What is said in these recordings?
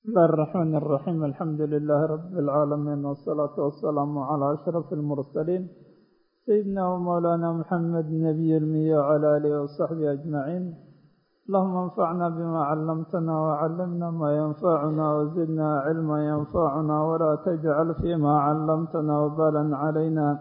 بسم الله الرحمن الرحيم الحمد لله رب العالمين والصلاة والسلام على أشرف المرسلين سيدنا ومولانا محمد نبي المية وعلى آله وصحبه أجمعين اللهم انفعنا بما علمتنا وعلمنا ما ينفعنا وزدنا علما ينفعنا ولا تجعل فيما علمتنا وبالا علينا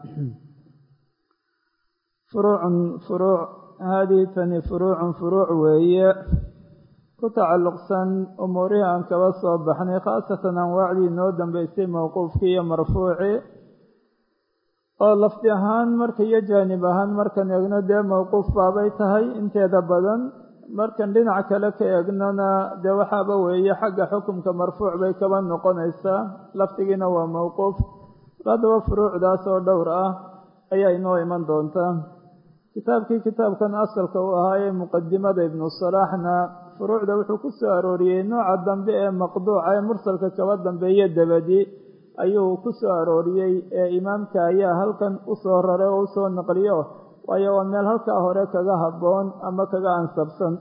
فروع فروع هذه تني فروع فروع وهي ku tacalluqsan umuurihii aan kaba soo baxnay khaasatan anwaacdii inoo dambeysay mowquufkii iyo marfuucii oo lafdi ahaan marka iyo jaanib ahaan markan eegno dee mowquuf baabay tahay inteeda badan markan dhinac kale ka eegnona dee waxaaba weeye xagga xukumka marfuuc bay kaba noqonaysaa lafdigiina waa mowquuf haddaba furuucdaas oo dhowr ah ayaa inoo iman doontaa kitaabkii kitaabkan asalka u ahaa ee muqadimada ibnu salaaxna furuucda wuxuu ku soo arooriyey nooca dambe ee maqduuca ee mursalka kaba dambeeye dabadi ayuu ku soo arooriyey ee imaamka ayaa halkan usoo raray oo usoo naqliyo waayo waa meel halkaa hore kaga habboon ama kaga ansabsan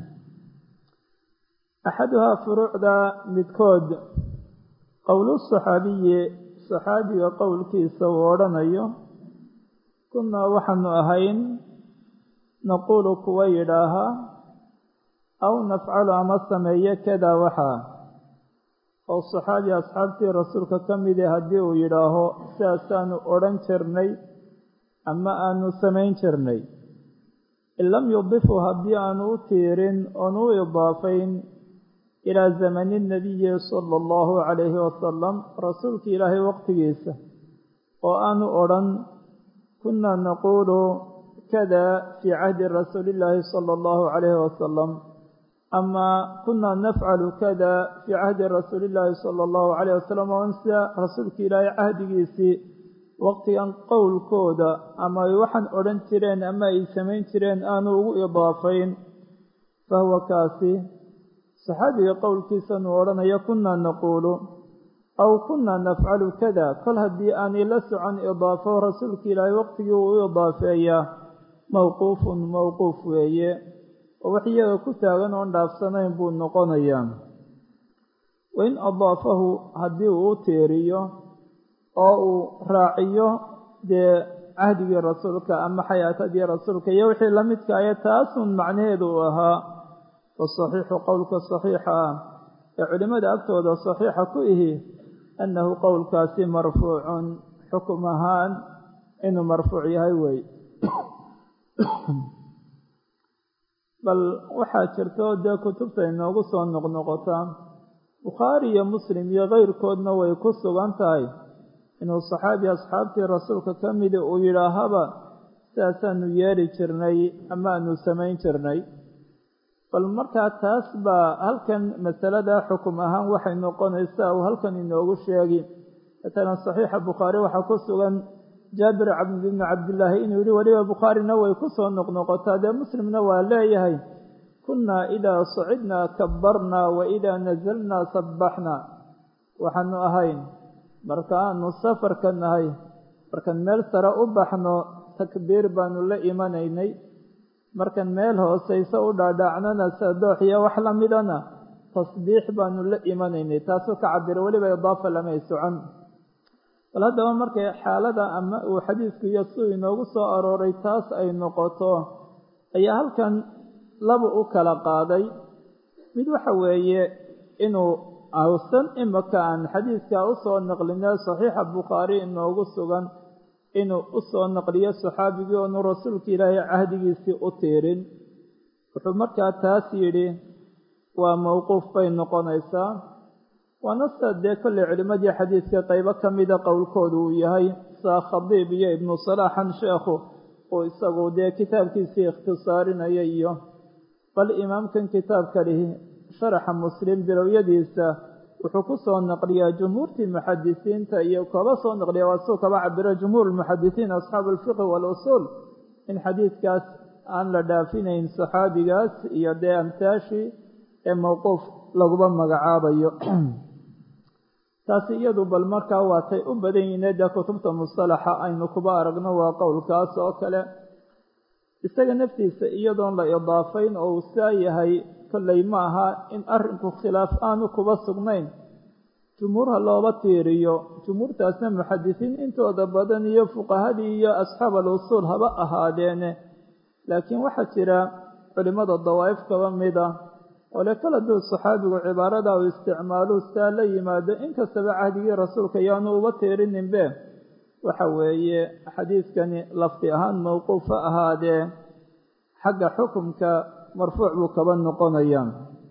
axaduhaa furuucda midkood qowlu saxaabiyi saxaabiga qowlkiisa uu odhanayo kunnaa waxaanu ahayn naquulu kuwa yidhaahaa aw nafcalu ama sameeye kadaa waxaa oo saxaabi asxaabtii rasuulka ka midi haddii uu yidhaaho sidaasaanu odhan jirnay ama aanu samayn jirnay in lam yudifu haddii aanu u tiirin oonu u idaafayn ilaa zamani nabiyi sala allahu calayhi wasalam rasuulka ilaahay waqtigiisa oo aanu odhan kunna naquulu kada fii cahdi rasuulillaahi sala allahu calayhi wasalam ama kunaa nafcalu kada fii cahdi rasuuli illaahi sala allahu calayh wasalam on sida rasuulka ilaahay cahdigiisii waqtigan qowlkooda ama ay waxaan odhan jireen ama ay samayn jireen aanu ugu idaafayn fahuwa kaasi saxaabiga qowlkiisanuu odhanaya kunaa naquulu aw kunaa nafcalu kada kol haddii aanay la socon idaafo rasuulka ilaahay waqtigii uu u idaafeeyaa mowquufun mowquuf weeye oo wax iyaga ku taagan oon dhaafsanayn buu noqonayaa wain adaafahu haddii uu u tiiriyo oo uu raaciyo dee cahdigii rasuulka ama xayaatadii rasuulka iyo wixii la midka aye taasun macnaheedu uu ahaa fasaxiixu qowlka saxiixa ah ee culimmada agtooda saxiixa ku ihi annahu qowlkaasi marfuucun xukum ahaan inuu marfuuc yahay wey bal waxaa jirto dee kutubta inoogu soo noqnoqotaa bukhaari iyo muslim iyo keyrkoodna way ku sugan tahay inuu saxaabi asxaabtii rasuulka ka midi uu yidhaahaba sidaasaanu yeeli jirnay ama aanu samayn jirnay bal markaa taas baa halkan masalada xukum ahaan waxay noqonaysaa uu halkan inoogu sheegi matalan saxiixa bukhaari waxaa ku sugan jaabir bnu cabdillaahi inuu yihi weliba bukhaarina way ku soo noqnoqotaa dee muslimna waa leeyahay kunnaa idaa sacidnaa kabbarnaa wa idaa nasalnaa sabbaxnaa waxaanu ahayn markaanu safarka nahay markaan meel sare u baxno takbiir baanu la imanaynay markaan meel hoosayso u dhaadhaacnona sadoox iyo wax la midana tasbiix baanu la imanaynay taasuu ka cabira weliba idaafa lamay socon bal haddaba markay xaalada ama uu xadiisku iyo siduu inoogu soo arooray taas ay noqoto ayaa halkan laba u kala qaaday mid waxa weeye inuu awsan imaka aan xadiiska usoo naqlina saxiixa bukhaari inoogu sugan inuu usoo naqliyo saxaabigii oonu rasuulka ilaahay cahdigiisii u tiirin wuxuu markaa taas yidhi waa mowquuf bay noqonaysaa waana sida dee kolley culimmadii xadiidka qaybo ka mida qowlkoodu uu yahay saa khadiib iyo ibnu salaaxan sheekhu uu isagu dee kitaabkiisii ikhtisaarinaya iyo bal imaamkan kitaabka lihi sharaxa muslim bilowyadiisa wuxuu ku soo naqliyaa jumhuurtii muxadisiinta iyo kaba soo naqliya waa suu kaba cabiro jumhuur lmuxadisiin asxaabu alfiqhi waalusuul in xadiidkaas aan la dhaafinayn saxaabigaas iyo dee amtaashii ee mowquuf laguba magacaabayo taasi iyadu bal markaa waatay u badan yihiin dee kutubta mustalaxa aynu kuba aragno waa qowlkaas oo kale isaga naftiisa iyadoon la idaafayn oo uu saa yahay kolley ma aha in arrinku khilaaf aanu kuba sugnayn jumhuurha looba tiiriyo jumhuurtaasna muxadisiin intooda badan iyo fuqahadii iyo asxaab al-usuul haba ahaadeene laakiin waxaa jira culimmada dawaa'if kaba mida ole kal hadduu saxaabigu cibaarada uu isticmaalu saa la yimaado inkastaba cahdigii rasuulka yaanu uba tiirininbe waxa weeye xadiidkani lafdi ahaan mawquufa ahaadee xagga xukumka marfuuc buu kaba noqonaya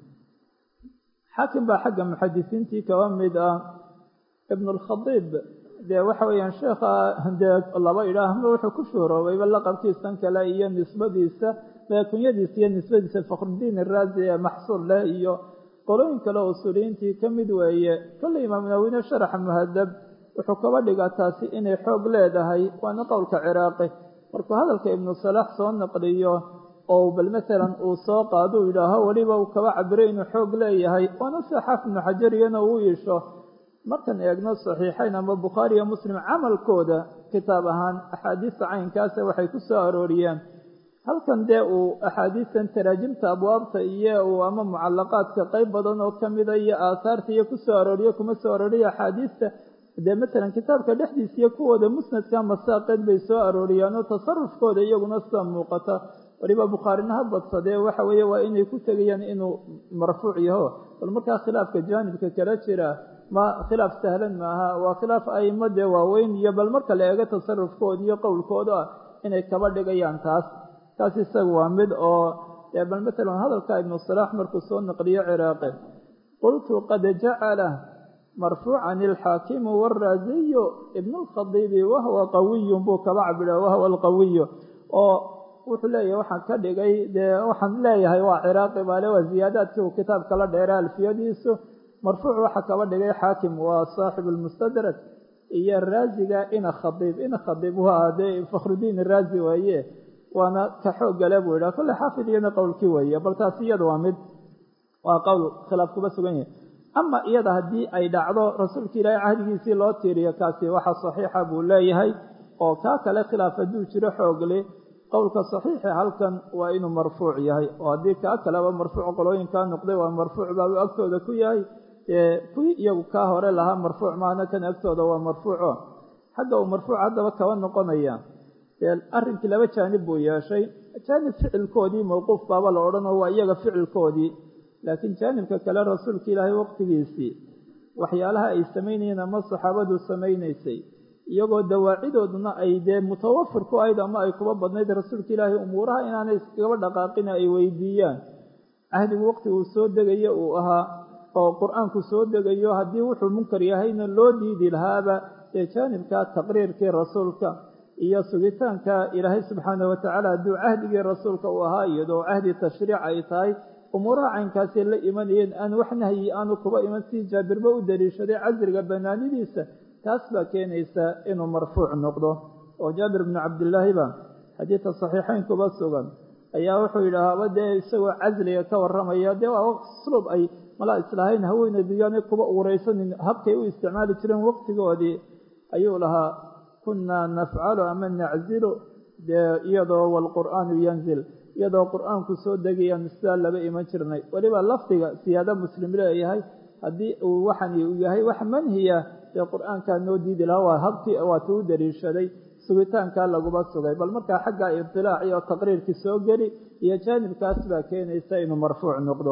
xaakim baa xagga muxadisiintii kaba mid ah ibnu alkhadiib dee waxa weeyaan sheekha dee laba idhaahma wuxuu ku shuhroobayba laqabkiisan kale iyo nisbadiisa kunyadiisa iyo nisbadiisa fakhrudiin iraazi ee maxsuur leh iyo qolooyin kale oo usuuliyiintii ka mid weeye kolley imaam nawine sharaxa muhadab wuxuu kaba dhigaa taasi inay xoog leedahay waana qowlka ciraaqi markuu hadalka ibnu salaax soo naqliyo oo bal masalan uu soo qaado u yidhaaho weliba uu kaba cabiray inuu xoog leeyahay waana sida xaafid ibnu xajariyana uu iisho markaan eegno saxiixayn ama bukhaari iyo muslim camalkooda kitaab ahaan axaadiista caynkaase waxay ku soo arooriyeen halkan dee uu axaadiistan taraajimta abwaabta iyo uu ama mucalaqaadka qayb badan oo ka mida iyo aahaarta iyo ku soo arooriyo kuma soo arooriyo axaadiista dee masalan kitaabka dhexdiisa iyo kuwooda musnadka masaaqeed bay soo arooriyaan oo tasarufkooda iyaguna sida muuqata waliba bukhaarina ha badsadee waxa weeye waa inay ku tegayaan inuu marfuuc yaho bal markaa khilaafka jaanibka kala jira ma khilaaf sahlan maaha waa khilaaf aimo dee waaweyn iyo bal marka la eego tasarufkooda iyo qowlkooda inay kaba dhigayaan taas taas isaga waa mid oo dee bal masalan hadalka ibnu salaax markuu soo naqliyo ciraaqi qultu qad jacala marfuucan ilxaakimu waraasiyu ibnu lkhadiibi wahwa qawiyun buu kaba cabira wahwa alqawiyu oo wuxuu leeyahay waxaan ka dhigay dee waxaan leeyahay waa ciraaqi baale waa ziyaadaadkii uu kitaabka la dheeray alfiyadiisu marfuuc waxaa kaba dhigay xaakim waa saaxibu lmustadrak iyo raasiga ina khadiib ina khadiib waa dee fakhrudiin iraazi weeye waana ka xoog gale buu yidhaha kolle xaafid iyana qowlkii weeye bal taasi iyada waa mid waa qowl khilaaf kuba sugan yahay ama iyada haddii ay dhacdo rasuulka ilaahay cahdigiisii loo tiiriyo kaasi waxa saxiixa buu leeyahay oo kaa kale khilaaf hadduu jiro xoogle qowlka saxiixi halkan waa inuu marfuuc yahay oo haddii kaa kaleba marfuuc qolooyinkaa noqday waa marfuuc baabuu agtooda ku yahay kuwii iyagu kaa hore lahaa marfuuc maana kan agtooda waa marfuuco xagga uu marfuuc haddaba kaba noqonaya dee arrinkii laba jaanib buu yeeshay jaanib ficilkoodii mawquuf baaba la odhanoo waa iyaga ficilkoodii laakiin jaanibka kale rasuulka ilaahay waqtigiisii waxyaalaha ay samaynayeen ama saxaabadu samaynaysay iyagoo dawaacidooduna ay dee mutawafir ku ahayd ama ay kuba badnayd rasuulka ilaahay umuuraha inaanay iskaba dhaqaaqina ay weydiiyaan cahdigu waqti uu soo degayo uu ahaa oo qur-aanku soo degayo haddii wuxuu munkar yahayna loo diidi lahaaba dee jaanibka taqriirkii rasuulka iyo sugitaanka ilaahay subxaana watacaala hadduu cahdigii rasuulka uu ahaa iyadoo cahdi tashriic ay tahay umuuraha caynkaasay la imanayeen aan wax nahyi aanu kuba iman si jaabirba u daliishaday casriga banaanidiisa taas baa keenaysa inuu marfuuc noqdo oo jaabir bnu cabdillaahi ba xadiidka saxiixayn kuba sugan ayaa wuxuu yidhaahaba dee isagoo casliga ka warramaya dee waa usluub ay malaa islahayn haweenayduyaanay kuba uuraysanin habkay u isticmaali jireen waqtigoodii ayuu lahaa kunaa nafcalu ama naczilu dee iyadoo waalqur'aanu yanzil iyadoo qur-aanku soo degayaan sidaa laba iman jirnay weliba lafdiga siyaado muslim leeyahay haddii uu waxani uu yahay wax manhiya dee qur-aankaa noo diidi lahaa waa habkii waatu u daliishaday sugitaankaa laguma sugay bal markaa xagga ibtilaac iyo taqriirkii soo geli iyo jaanibkaas baa keenaysa inuu marfuuc noqdo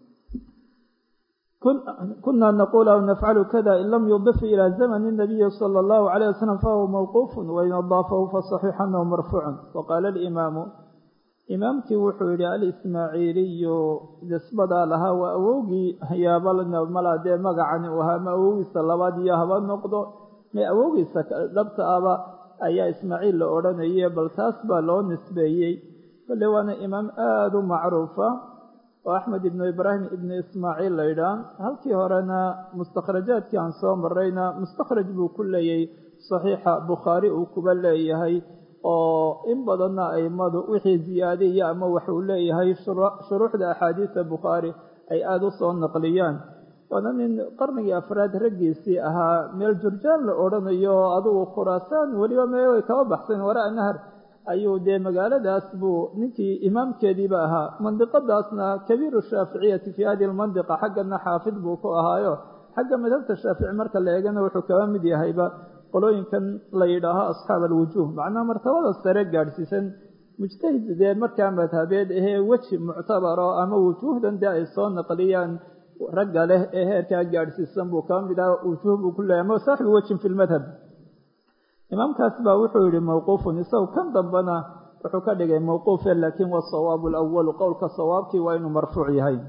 kuna naqul aw nafcalu kada in lam yudif ila zamani nabiyi sala allahu alayh wasalam fahuwa mawquufun wain adaafahu fasaxiixu anahu marfuucun waqaala alimaamu imaamkii wuxuu yidhi alismaaciiliyu nisbadaa lahaa waa awowgii yaabamala dee magacani uu ahaa ma awowgiisa labaad iyo haba noqdo ma awowgiisa dhabta aba ayaa ismaaciil la odhanaye bal taas baa loo nisbeeyey kolle waana imaam aada u macruufa oo axmed ibnu ibraahim ibnu ismaaciil la ydhaa halkii horena mustakhrajaadkii aan soo marayna mustakhraj buu ku leeyay saxiixa bukhaari uu kuba leeyahay oo in badanna aimadu wixii ziyaadiya ama waxuu leeyahay shuruuxda axaadiisa bukhaari ay aada u soo naqliyaan waana nin qarnigii afraad raggiisii ahaa meel jurjaan la odhanayo adugu khuraasaan weliba me way kaba baxseen waraa nahar ayuu dee magaaladaas buu ninkii imaamkeediiba ahaa mandiqadaasna kabiiru shaaficiyati fii hadihi lmandiqa xaggana xaafid buu ku ahaayo xagga madhabta shaafici marka la eegana wuxuu kaba mid yahayba qolooyinkan la yidhaaho asxaab alwujuuh macnaha martabada sare gaadhsiisan mujtahid dee markaa madhabeed ahee weji muctabaro ama wujuuhdan dee ay soo naqliyaan ragga leh ee heerkaa gaadhsiisan buu kaba mid aha wujuuh buu ku leeyahy ama saaxibu wejin fi lmadhab imaamkaas baa wuxuu yihi mawquufun isagu kan dambena wuxuu ka dhigay mawquufe laakiin wasawaabu alawalu qowlka sawaabkii waa inuu marfuuc yahay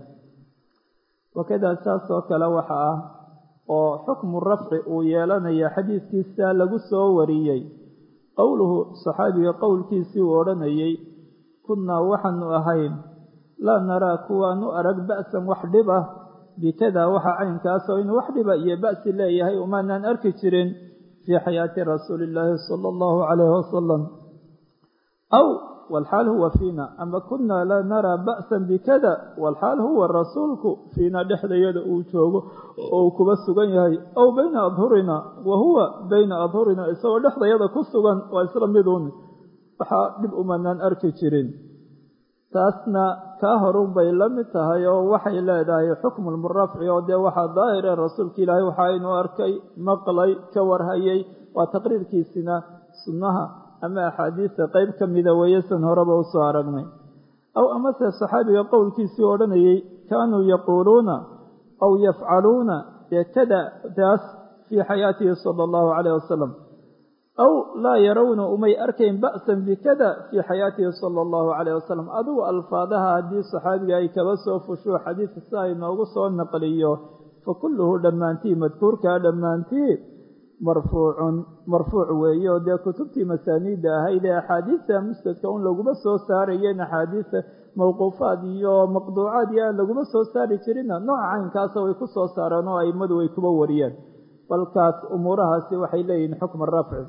wakadaa saas oo kale waxa ah oo xukmu rafci uu yeelanaya xadiiskiisa lagu soo wariyey qowluhu saxaabiga qowlkiisii uu odhanayey kunnaa waxaanu ahayn laa naraa kuwaanu arag ba'san wax dhib ah bikada waxa caynkaas oo inuu wax dhiba iyo ba'si leeyahay umaanaan arki jirin fii xayaati rasuuli illaahi sala allahu calayhi wasalam aw walxaal huwa fiina ama kunaa laa naraa ba'san bikada walxaal huwa rasuulku fiina dhexdayada uu joogo oo uu kuba sugan yahay aw bayna adhurina wa huwa bayna adhurina isagoo dhexdayada ku sugan waa isla miduun waxaa dhib umanaan arki jirin taasna kaa horun bay la mid tahay oo waxay leedahay xukmu lmurafci oo dee waxaa daahire rasuulka ilaahay waxaa inuu arkay maqlay ka warhayay waa taqriirkiisina sunnaha ama axaadiista qeyb ka mida weeye san horeba usoo aragnay aw amase saxaabiga qowlkiisii odhanayey kaanuu yaquuluuna aw yafcaluuna dee kada taas fii xayaatihi sala allahu calayh wasalam aw laa yarawna umay arkayn ba'san bikada fii xayaatihi sala allahu calayh wasalam adigu alfaadaha haddii saxaabiga ay kaba soo fusho xadiidka si ay noogu soo naqliyo fa kulluhu dhammaantii madkuurkaa dhammaantii marfuucun marfuuc weeye oo dee kutubtii masaaniidda ahayd ee axaadiista musnadka un laguma soo saarayeen axaadiista mawquufaad iyo maqduucaad iyo aan laguma soo saari jirinna nooca caynkaasa way ku soo saareen oo aimadu way kuba wariyeen balkaas umuurahaasi waxay leeyihiin xukma rafci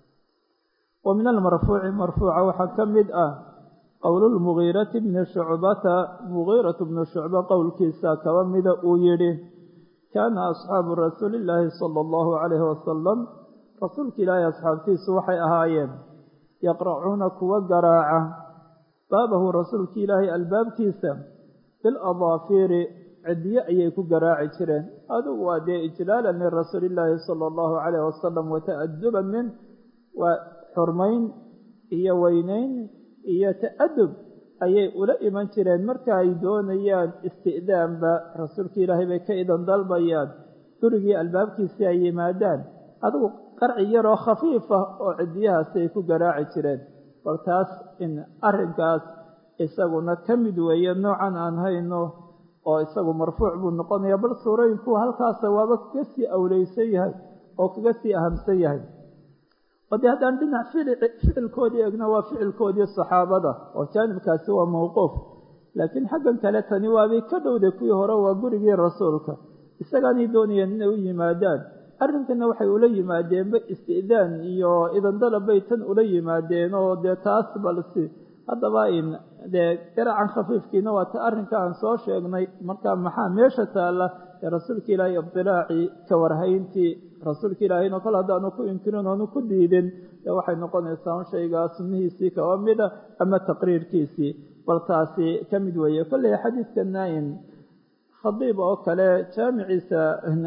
wa min almarfuuci marfuuca waxaa ka mid ah qowlulmugiirati bni shucbata mugiiratu bni shucba qowlkiisa kaba mida uu yidhi kaana asxaabu rasuuli illaahi sala allahu calayhi wasalam rasuulka ilaahay asxaabtiisu waxay ahaayeen yaqracuuna kuwa garaaca baabahu rasuulka ilaahay albaabkiisa biladaafiiri cidiye ayay ku garaaci jireen adigu waa dee ijlaalan lirasuuli illaahi sala allahu calayhi wasalam wata'aduban min waa xurmayn iyo weynayn iyo ta'adub ayay ula iman jireen marka ay doonayaan isti'daanba rasuulka ilaahay bay ka idan dalbayaan gurigii albaabkiisii ay yimaadaan adigu qarci yaroo khafiifa oo cidiyahaasi ay ku garaaci jireen bal taas in arrinkaas isaguna ka mid weeye noocan aan hayno oo isagu marfuuc buu noqonaya bal suurooyinku halkaasa waaba kaga sii awleysan yahay oo kaga sii ahamsan yahay oo dee haddaan dhinac ficilkoodii eegno waa ficilkoodii saxaabada oo jaanibkaasi waa mawquuf laakiin xaggan kale tani waabay ka dhowday kuwii hore waa gurigii rasuulka isagaanay doonayeen inay u yimaadaan arrinkana waxay ula yimaadeenba isti'daan iyo idandalabbay tan ula yimaadeen oo dee taas balsi haddaba in dee garacan khafiifkiina waa ta arrinka aan soo sheegnay marka maxaa meesha taalla ee rasuulka ilaahay ibdilaacii ka warhayntii rasuulka ilaahayna kol haddaanu ku inkirin oonu ku diidin dee waxay noqonaysaa un shaygaa sunnihiisii kaba mida ama taqriirkiisii bal taasi ka mid weeye kolley xadiidkana in khadiib oo kale jaamiciisa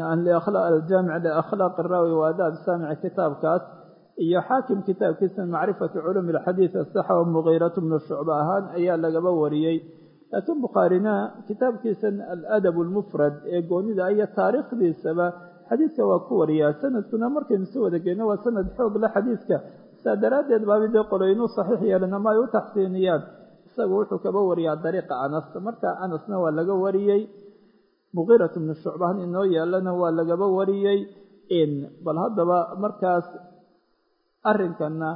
aljaamic liakhlaaq iraawi wa adaab saamic kitaabkaas iyo xaakim kitaabkiisa macrifatu culuumi alxadiid asaxa o mugiiratu bnu shucba ahaan ayaa lagaba wariyey laakiin bukhaarina kitaabkiisan aladab almufrad ee goonida iyo taariikhdiisaba xadiidka waa ku wariyaa sanadkuna markaynu si wada geyno waa sanad xoog la xadiidka saa daraaddeed baabi dee qoloynuu saxiix yeelan ama ay u taxsiiniyaan isagu wuxuu kaba wariyaa dariiqa anas marka anasna waa laga wariyey mugiirat bnu shucbahan inoo yaalana waa lagaba wariyey in bal haddaba markaas arrinkana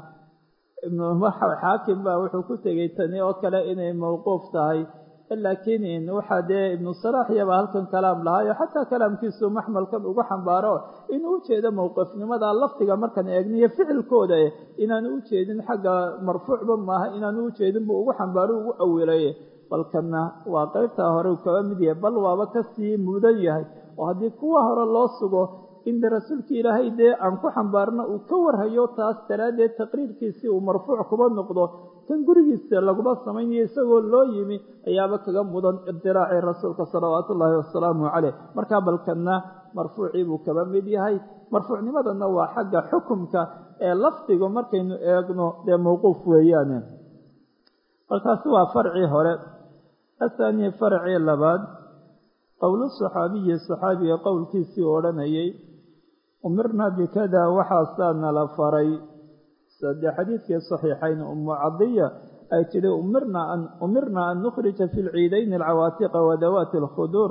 xaakim baa wuxuu ku tegey tani oo kale inay mawquuf tahay laakiin waxaa dee ibnu salaax iyaba halkan kalaam lahaayo xataa kalaamkiisu maxmalkan ugu xambaaro inuu ujeedo mowqifnimada lafdiga markaan eegniyo ficilkooda inaanu ujeedin xagga marfuucba maaha inaanu ujeedin buu ugu xambaaro ugu awilay balkana waa qaybtaa hore uu kaba mid yahay bal waaba kasii mudan yahay oo haddii kuwa hore loo sugo in de rasuulkii ilaahay dee aan ku xambaarno uu ka warhayo taas daraaddeed taqriirkiisii uu marfuuc kuba noqdo kan gurigiisa laguma samaynayo isagoo loo yimi ayaaba kaga mudan ibdiraacii rasuulka salawaatu ullaahi wasalaamu caleyh markaa balkanna marfuucii buu kaba mid yahay marfuucnimadana waa xagga xukumka ee lafdigu markaynu eegno dee mawquuf weeyaane balkaasi waa farcii hore ahaanii farcii labaad qowlu saxaabiyi saxaabiga qowlkiisii odhanayay umirna bikada waxaasaa nala faray sade xadiidkii saxiixayn umu cadiya ay tidhi umirna an nukhrija fi lciidayni alcawaatiqa wadawaati alkhuduur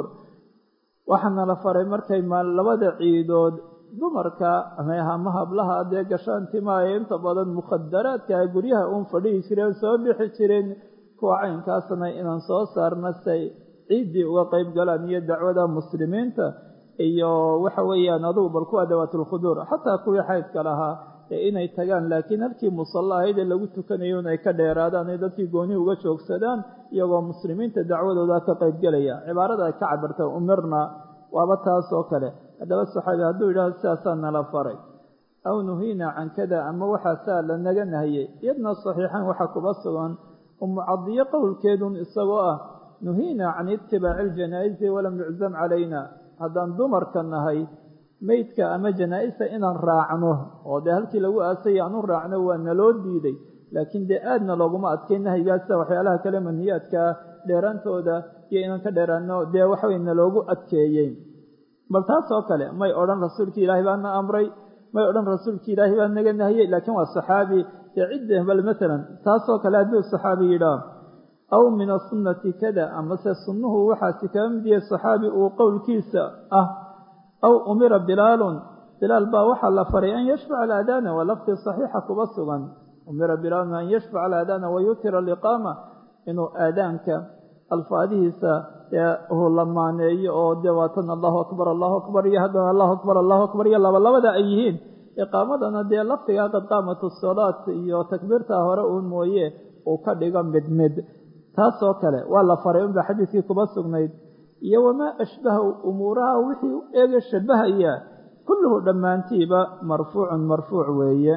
waxaa nala faray markay labada ciidood dumarka ama hablaha dee gashaantima ee inta badan mukhadaraadka guryaha uun fadhihi jireen soo bixi jireen kuwa caynkaasna inaan soo saarna say ciiddii uga qeyb galaan iyo dacwada muslimiinta iyo waxa weeyaan adugu bal kuwa dawaatulkhuduur xataa kuwii xaydka lahaa ee inay tagaan laakiin halkii musalla ahayd ee lagu tukanayo in ay ka dheeraadaan ee dadkii gooni uga joogsadaan iyagoo muslimiinta dacwadooda ka qeybgelaya cibaarada ay ka cabirta umirna waaba taas oo kale haddaba saxaabi hadduu yidhahdo sidaasaa nala faray aw nuhiina can kada ama waxaasaa la naga nahiyey iyadna saxiixan waxaa kuba sugan umu cadiyo qowlkeedun isagoo ah nuhiina can itibaaci aljanaa'izi walam yuczam calayna haddaan dumarka nahay meydka ama janaa-isa inaan raacno oo dee halkii lagu aasay aan u raacno waa naloo diiday laakiin dee aadna looguma adkay nahyigaasa waxyaalaha kale manhiyaadkaa dheeraantooda iyo inaan ka dheeraano dee waxawey naloogu adkeeyey bal taas oo kale may odhan rasuulkii ilaahay baana amray may odhan rasuulkii ilaahay baa naga nahiyey laakiin waa saxaabi dee cidda bal maalan taasoo kale hadduu saxaabi yidhaah aw min asunnati kada amase sunnuhu waxaasi kaga mid yahay saxaabi uu qowlkiisa ah aw umira bilaalun bilaal baa waxaa la faray an yashfaca alaadaana waa laftii saxiixa kuba sugan umira bilaalun an yashfaca alaadaana wayutira aliqaama inuu aadaanka alfaadihiisa uu lamaaneeyo oo dee waatan allahu akbar allahu akbar iyo haddana allahu akbar allahu akbar iyo labalabada ay yihiin iqaamadana dee lafdigaa qad qaamatu salaat iyo takbiirtaa hore uun mooye uu ka dhigo mid mid taasoo kale waa la faray unba xadiidkii kuba sugnayd iyo wamaa ashbaha umuuraha wixii u eega shabahaya kulluhu dhammaantiiba marfuucun marfuuc weeye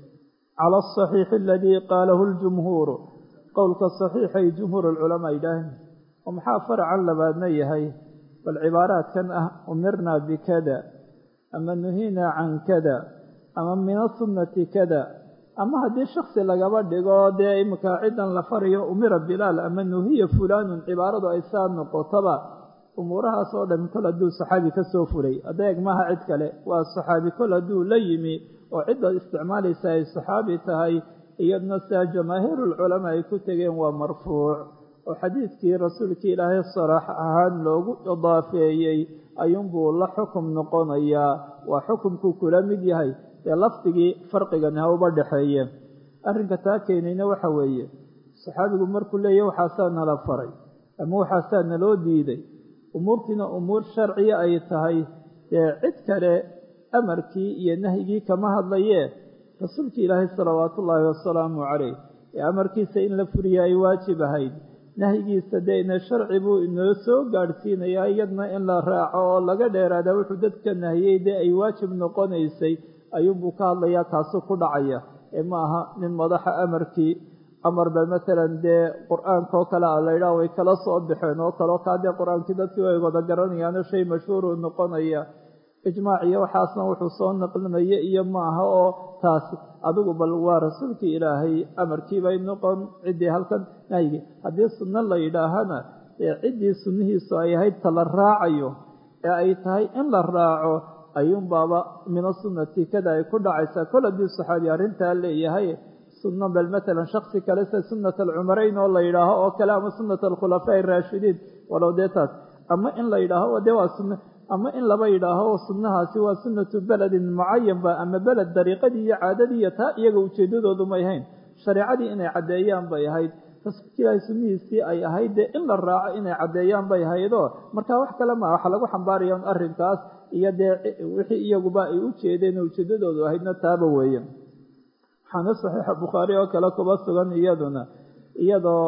cala asaxiixi aladii qaalahu ljumhuuru qowlka saxiixay jumhuur alculamaa yidhaaheen oo maxaa faracan labaadna yahay bal cibaaraadkan ah umirna bikada ama nuhiina can kada ama min asunnati kada ama haddii shaksi lagaba dhigo dee iminka ciddan la farayo umira bilaal ama nuhiya fulaanun cibaaradu ay saa noqotaba umuurahaas oo dhan kol hadduu saxaabi ka soo fulay adeeg maaha cid kale waa saxaabi kol hadduu la yimi oo cidda isticmaalaysa ay saxaabi tahay iyadna sidaa jamaahiirulculamaa ay ku tegeen waa marfuuc oo xadiidkii rasuulkii ilaahay saraax ahaan loogu idaafeeyey ayuunbuu la xukum noqonayaa waa xukumkuu kula mid yahay dee lafdigii farqigani ha uba dhexeeye arrinka taa keenayna waxa weeye saxaabigu markuu leeyahy waxaasaa nala faray ama waxaasaa naloo diiday umuurtiina umuur sharciya ay tahay dee cid kale amarkii iyo nahyigii kama hadlayee rasuulkii ilaahay salawaatu ullaahi wasalaamu calayh ee amarkiisa in la furiya ay waajib ahayd nahyigiisa dee ina sharci buu inoo soo gaadhsiinayaa iyadna in la raaco oo laga dheeraada wuxuu dadka nahiyey dee ay waajib noqonaysay ayuunbuu ka hadlayaa kaasuu ku dhacaya ee ma aha nin madaxa amarkii amarba masalan dee qur-aanka oo kale a laydhaah way kala soo baxeen oo kaleo kaa dee qur-aankii dadkii way wada garanayaano shay mashhuuruu noqonaya ijmaac iyo waxaasna wuxuu soo naqlinaya iyo maaha oo taas adigu bal waa rasuulkii ilaahay amarkiibay noqon ciddii halkan nahyigi haddii sunno la yidhaahana ee ciddii sunnihiisu ay ahayd ta la raacayo ee ay tahay in la raaco ayuunbaaba mina sunnati kada ay ku dhacaysaa kol haddii saxaabi arrintaa leeyahay sunno bal matalan shaksi kale sida sunnat alcumarayn oo la yidhaaho oo kale ama sunnat alkhulafaa araashidiin walow dee taas ama in la yidhaaho dee waa sunno ama in laba yidhaaho sunnahaasi waa sunnatu beledin mucayanba ama beled dariiqadii iyo caadadii iyo taa iyaga ujeeddadoodu may ahayn shareecadii inay caddeeyaan bay ahayd rasuulka ilaahay sunnihiisii ay ahayd dee in la raaco inay caddeeyaan bay ahaydoo marka wax kale maa waxaa lagu xambaaraya un arrinkaas iyo dee wixii iyaguba ay u jeedeen oo ujeeddadoodu ahaydna taaba weeye waxaana saxiixa bukhaari oo kale kuba sugan iyaduna iyadoo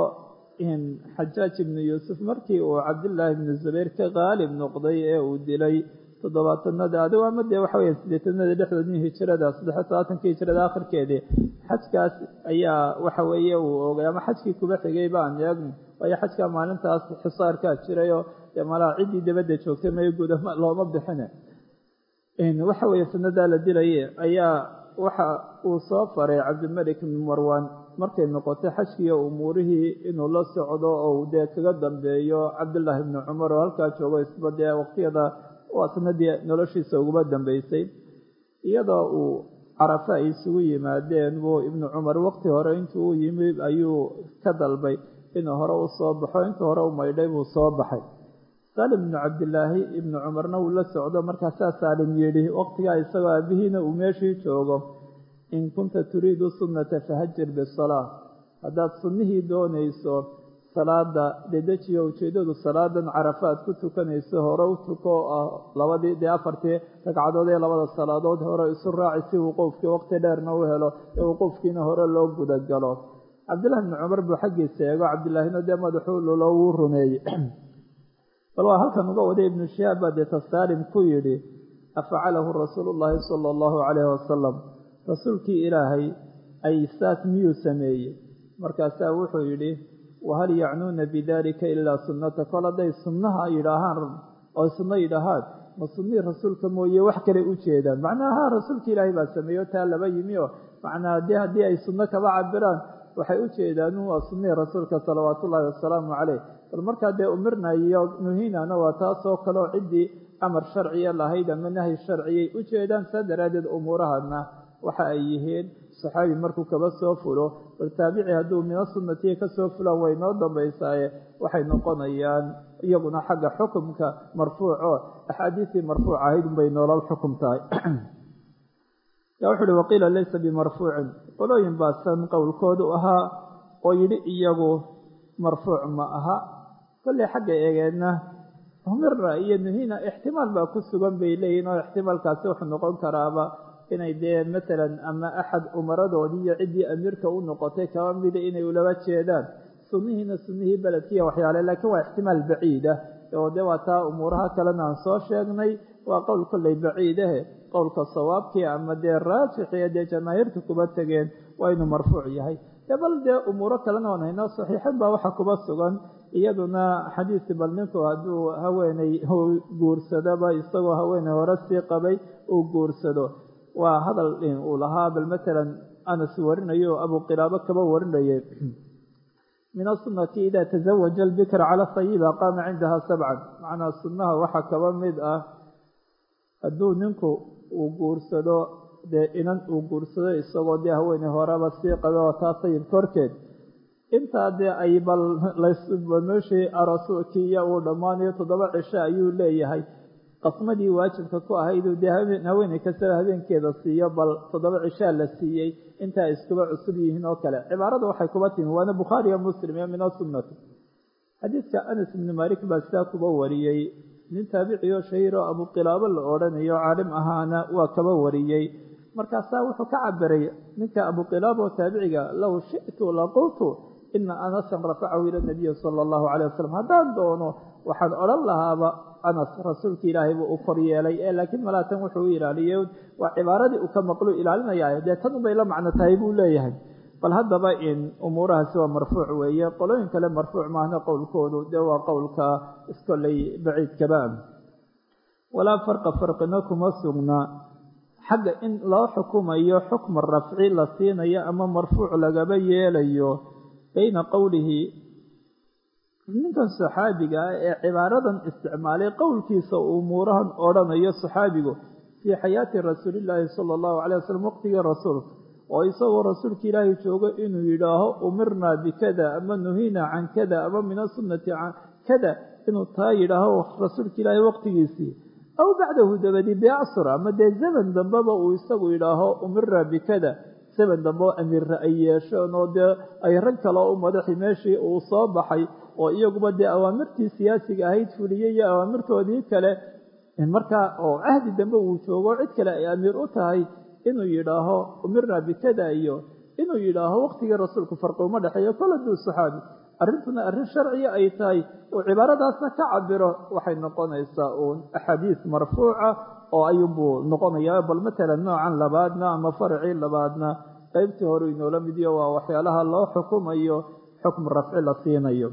xajaaj ibnu yuusuf markii uu cabdillaahi ibnu zubayr ka qaalib noqday ee uu dilay toddobaatanada adigo ama dee waxa weya sideetanada dhexdoodii hijirada saddex todobaatankii hijirada akhirkeedii xajkaas ayaa waxa weeye uu ogay ama xajkii kuba xigay baan eegn waayo xajkaa maalintaas xisaarkaa jirayoo dee malaa ciddii dabadda joogtay may guda looma bixine waxa weeye sanadaa la dilaye ayaa waxa uu soo faray cabdilmalik ibn marwan markay noqotay xajkiiyo umuurihii inuu la socdo oo dee kaga dambeeyo cabdullaahi ibni cumar oo halkaa joogo isba dee waqtiyada waa sanadii noloshiisa uguba dambeysay iyadoo uu carafe ay isugu yimaadeen buu ibnu cumar waqti hore intuu u yimi ayuu ka dalbay inuu hore u soo baxo intuu hore u maydhay buu soo baxay saalim ibnu cabdilaahi ibnu cumarna wuu la socdo markaasaa saalim yidhi waqtigaa isagoo aabihiina uu meeshii joogo in kunta turiidu sunnata fahajir bisalaa haddaad sunnihii doonayso salaada dedejiyo ujeeddadu salaadan carafaad ku tukanayso hore u tuko ah labadii dee afartii ragcadood ee labada salaadood hore isu raaci si wuquufkii waqti dheerna u helo ee wuquufkiina hore loo gudagalo cabdillahi ibni cumar buu xaggiisa eego cabdillaahina dee madaxuu lulo wuu rumeeyey bal waa halkan uga waday ibnu shihaab baa deeta saalim ku yidhi afacalahu rasuulu llaahi sala allahu calayhi wasalam rasuulkii ilaahay ay saas miyuu sameeyey markaasaa wuxuu yidhi wahal yacnuuna bidalika ilaa sunnata kol hadday sunnaha yidhaahaan oo sunno yidhaahaan ma sunnihii rasuulka mooye wax kale u jeedaan macnaha ha rasuulka ilaahay baa sameeyo taa laba yimi oo macnaa dee haddii ay sunno kaba cabiraan waxay u jeedaan waa sunnihii rasuulka salawaatu ullaahi wasalaamu caleyh bal markaa dee umirna iyo nuhinana waa taasoo kaleo ciddii amar sharciya lahayd ama nahyi sharciyay u jeedaan saa daraaddeed umuurahana waxa ay yihiin saxaabi markuu kaba soo fulo bal taabici hadduu mina sunnatiya ka soo fulaan way noo dambaysaaye waxay noqonayaan iyaguna xagga xukumka marfuuco axaadiistii marfuuc ahayd unbay noolal xukum tahay ya wuxu uhi waqiila laysa bimarfuucin qolooyin baasan qowlkoodu ahaa oo yidhi iyagu marfuuc ma aha kolley xagga eegeenna umirna iyo nuhina ixtimaal baa ku sugan bay leeyihin oo ixtimaalkaasi wuxuu noqon karaaba inay dee matalan ama axad umaradoodii iyo ciddii amiirka u noqotay kaba mida inay ulaba jeedaan sunnihiina sunnihii beledkiiya waxyaale laakiin waa ixtimaal baciid ah oo dee waa taa umuuraha kalena aan soo sheegnay waa qowl kolley baciidahe qowlka sawaabkii ama dee raajixie dee jamaahiirta kuba tegeen waa inuu marfuuc yahay dee bal dee umuuro kalena waan haynaa saxiixan baa waxa kuba sugan iyaduna xadiisi bal ninku hadduu haweeney guursadoba isagoo haweeney hore sii qabay uu guursado waa hadal uu lahaa bal matalan anas warinayo o abu qilaabo kaba warinayay min asunati ida tazawaja albikr cala sayiba qaama cindaha sabcan macnaa sunnaha waxaa kaba mid ah hadduu ninku uu guursado dee inan uu guursado isagoo dee haweeney horeba sii qabe oo taa sayib korkeed intaa dee ay bal meeshii arasukiiya uu dhammaanayo toddoba cisho ayuu leeyahay qasmadii waajibka ku ahayduu dee haweeney kastaba habeenkeeda siiyo bal toddoba cishaa la siiyey intaa iskuba cusub yihiin oo kale cibaarada waxay kuba timi waana bukhaariyo muslim iyo min asunnati xadiidka anas ibni malik baa sidaa kuba wariyey nin taabici oo shahiir oo abuqilaabo la odhanayo caalim ahaana waa kaba wariyey markaasaa wuxuu ka cabiray ninka abuqilaaba oo taabiciga low shi'tu laqultu ina anasan rafacahu ila nabiyi sala allahu calayh wasalam haddaan doono waxaan odhan lahaaba anas rasuulka ilaahay buu u kor yeelay ee laakiin malaatan wuxuu u ilaaliyey waa cibaaradii uu ka maqlu ilaalinaya dee tan unbay la macno tahay buu leeyahay bal haddaba in umuurahaasi waa marfuuc weeye qolooyin kale marfuuc maahna qowlkoodu dee waa qowlka iskolley baciidkaba walaa farqa farqina kuma sugna xagga in loo xukumayo xukma rafci la siinayo ama marfuuc lagaba yeelayo bayna qowlihi ninkan saxaabiga ah ee cibaaradan isticmaalay qowlkiisa umuurahan odhanayo saxaabigu fii xayaati rasuulillaahi sala allahu calay wasalam waqtigii rasuulka oo isagoo rasuulka ilaahay joogo inuu yidhaaho umirnaa bikada ama nuhina can kada ama min asunnati can kada inuu taa yidhaaho rasuulka ilaahay waqtigiisii aw bacdahu dabadi biacsur ama dee zaman dambeba uu isagu yidhaaho umirnaa bikada zaman dambe oo amiirra ay yeesheen oo dee ay rag kale oo u madaxi meeshii uu soo baxay oo iyaguba dee awaamirtii siyaasiga ahayd fuliyey iyo awaamirtoodii kale markaa oo cahdi dambe uu joogo cid kale ay amiir u tahay inuu yidhaaho umirnaa bikada iyo inuu yidhaaho waqtigii rasuulku farqi uma dhexeeyo kol hadduu saxaabi arrintuna arrin sharciya ay tahay uu cibaaradaasna ka cabiro waxay noqonaysaa uun axaadiis marfuuca oo ayuunbuu noqonayaa bal matalan noocan labaadna ama faracii labaadna qaybtii hore inoola midiyo waa waxyaalaha loo xukumayo xukmu rafci la siinayo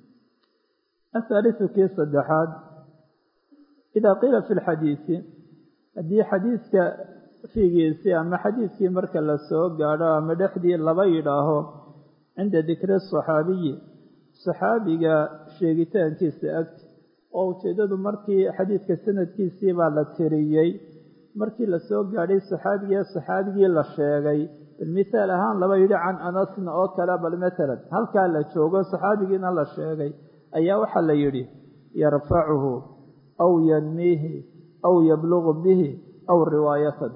athaalisu kii saddexaad idaa qiila fi lxadiisi haddii xadiiska fiigiisii ama xadiiskii marka la soo gaadho ama dhexdii laba yidhaaho cinda dikri saxaabiyi saxaabiga sheegitaankiisa agti oo ujeeddadu markii xadiidka sanadkiisii baa la tiriyey markii la soo gaadhay saxaabigii saxaabigii la sheegay bal mithaal ahaan laba yidhi can anasna oo kale bal matalan halkaa la joogo saxaabigiina la sheegay ayaa waxaa la yidhi yarfacuhu aw yanmiihi aw yablugu bihi aw riwaayatan